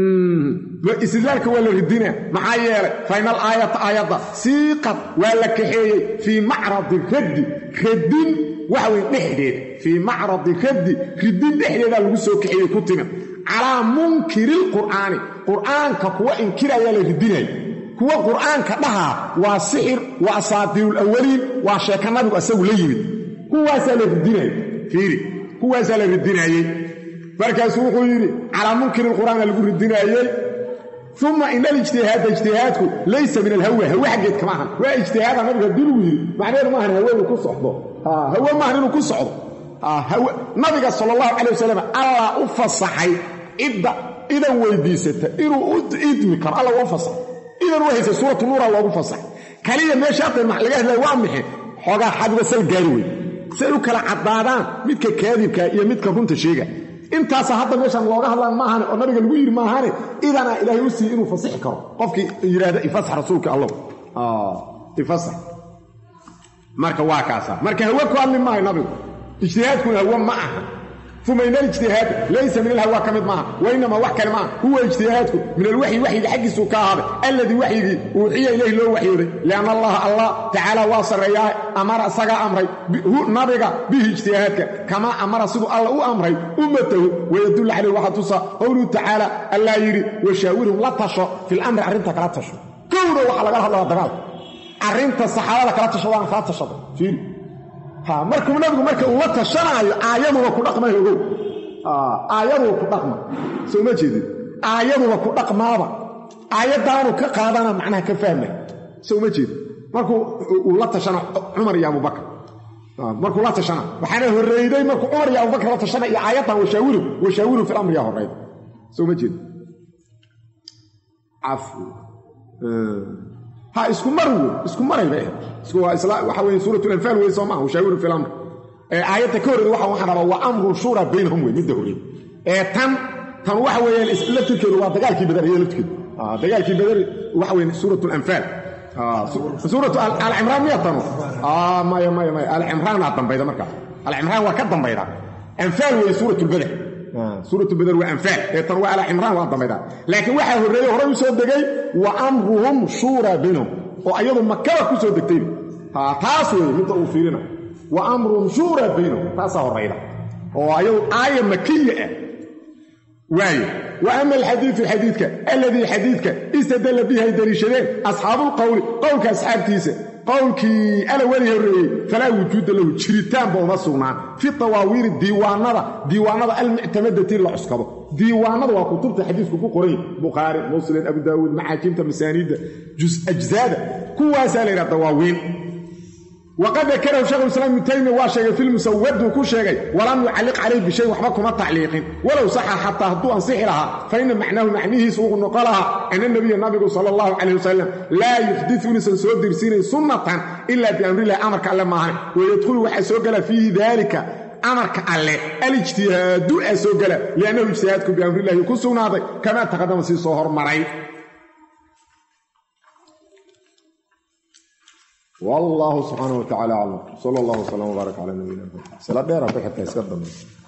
istidlaalka waa la ridina maxaa yeelay fainal aayata aayadda siiqad waa la kaxeeyey fii macradi raddi radin waxa weye dhexdeed fii macradi raddi ridin dhexdeedaa lagu soo kaxeeyey ku timid calaa munkiriilqur'aani qur'aanka kuwa inkirayaa la ridinaya kuwa qur'aanka dhahaa waa sixir waa asaatiirulawaliin waa sheeka nabigu asagu la yimid kuwaasaa la ridinaya fiiri kuwaasaa la ridinaayey markaasuu wuxuu yidhi calaa munkiri lqur'aana lagu ridinaayey uma ina alijtihaada ijtihaadku laysa min alhawa hawe xaggeed kama ahan waa ijtihaada nabiga haddii lagu yidhi macnaheedu maahan hawe inuu ku socdo hawe maahan inuu ku socdo nabiga sala allahu calay wasalam allah u fasaxay cidda idan weydiisata inuu u idmi karo alla waa u fasaxay idan u haysa suuratu nuura loogu fasaxay kaliya meesha hadda laga hadlaya waa maxe xoogaa xadiga sal gaari wey si ay u kala caddaadaan midka kaadibka iyo midka runta sheega intaasa hadda meeshaan looga hadlaan maahane oo nabiga lagu yidhi maahane idanaa ilaahay u siiye inuu fasixi karo qofkii yidhaahda ifasax rasuulka allow ifasax marka waa kaasa marka hawe ku hadli maayo nabigu ijtihaadkuna hawe ma aha uma ina alijtihaad laysa min alhawa ka mid maaha wa inamaa wax kale maaha huwa ijtihaadku min alwaxyi waxyiga xaggiisuu ka ahaaday alladii waxyigii uuxiya ilayhi loo waxyooday lianna allaha allah tacaala waa sarreeyaa amara isagaa amray nabiga bihi ijtihaadka kamaa amara siduu alla u amray ummatahu wayadullu calayh waxaa tusa qowluhu tacaala allah yidhi washaawirhum la tasho filamri arrinta kala tasho kowda waxaa lagala hadlaya dagaalka arrinta saxaabada kala tashadaan kala tashada fiiri markuu nabigu marka uu la tashanaayo aayaduba ku dhaqmay ogow aayaduba ku dhaqma soo ma jeedin aayaduba ku dhaqmaaba aayaddaanu ka qaadana macnaha ka fahmay soo ma jeedin markuu uu la tashana cumar iyo abubakar markuu la tashana waxaana horreeyday markuu cumar iyo abubakar la tashana iyo aayaddan washaawiru washaawiru fil amriyaa horreyd soo ma jeedin ha isku mar wey isku marayba waxa weye suurat lanfaal wey soo maaha washaawiru fi lamr aayadda ka horreeda waxa waxaan rabaa waa amrun shura baynahum wey midda horreed ee tan tan waxa weeyaan laftirkeedu waa dagaalkii badar iyo laftirkeedu dagaalkii badar waxa weye suurat lanfaal suuratu alcimraan miya tanu maya maya maya alcimraanaa dambayda markaas alcimraan waa ka dambayda anfaal weye suurat lbadar suuratu badar waa anfaal ee tan waa alcimraan waa dambayda laakiin waxaa horreeyey horey u soo degay wa amruhum shuuraa baynahum oo ayadu makaba ku soo degtayba taas weeye midda uu fiirina wa amruhum shuuraa baynahum taasaa horrayda oo ayadu aaya makiya ah waayo wa ama alxadiidu xadiidka alladii xadiidka istadalla bihi ay daliishadeen asxaabuulqowli qowlka asxaabtiisa qowlkii ala weli horreeyey falaa wujuuda lahu jiritaanba uma sugnaan fi tawaawiiri diiwaanada diiwaanada almuctamadati la cuskado diiwaanada waa kutubta xadiisku ku qorany bukhaari muslim abu daawuud maxaajimta masaaniidda ajzaada kuwaasaa la yidhaha dawaawiin waqad dakarahu shekhu islaam ibnu taymiya waa sheegay filmusawadu ku sheegay walam yucalliq calayh bishay waxba kuma tacliiqin walow saxa xataa hadduu ansixi lahaa fa ina macnaahu macnihiisu uu noqo lahaa ana nabiya nabigu sala allahu calayh wasalam laa yuxdiu inuusan soo dirsiinayn sunnatan ilaa biamrillahi amarka alle maahan wayadkhulu waxaa soo gala fiihi daalika amarka alle alijtihaadu aa soo gala liannahu ijtihaadku biamrillahi ku sugnaaday kamaa taqadama sii soo hormaray والله سبحانه وتعالى أعلم صلى الله وسلم وبارك على نبينا محمد سلا دير بحث اسكت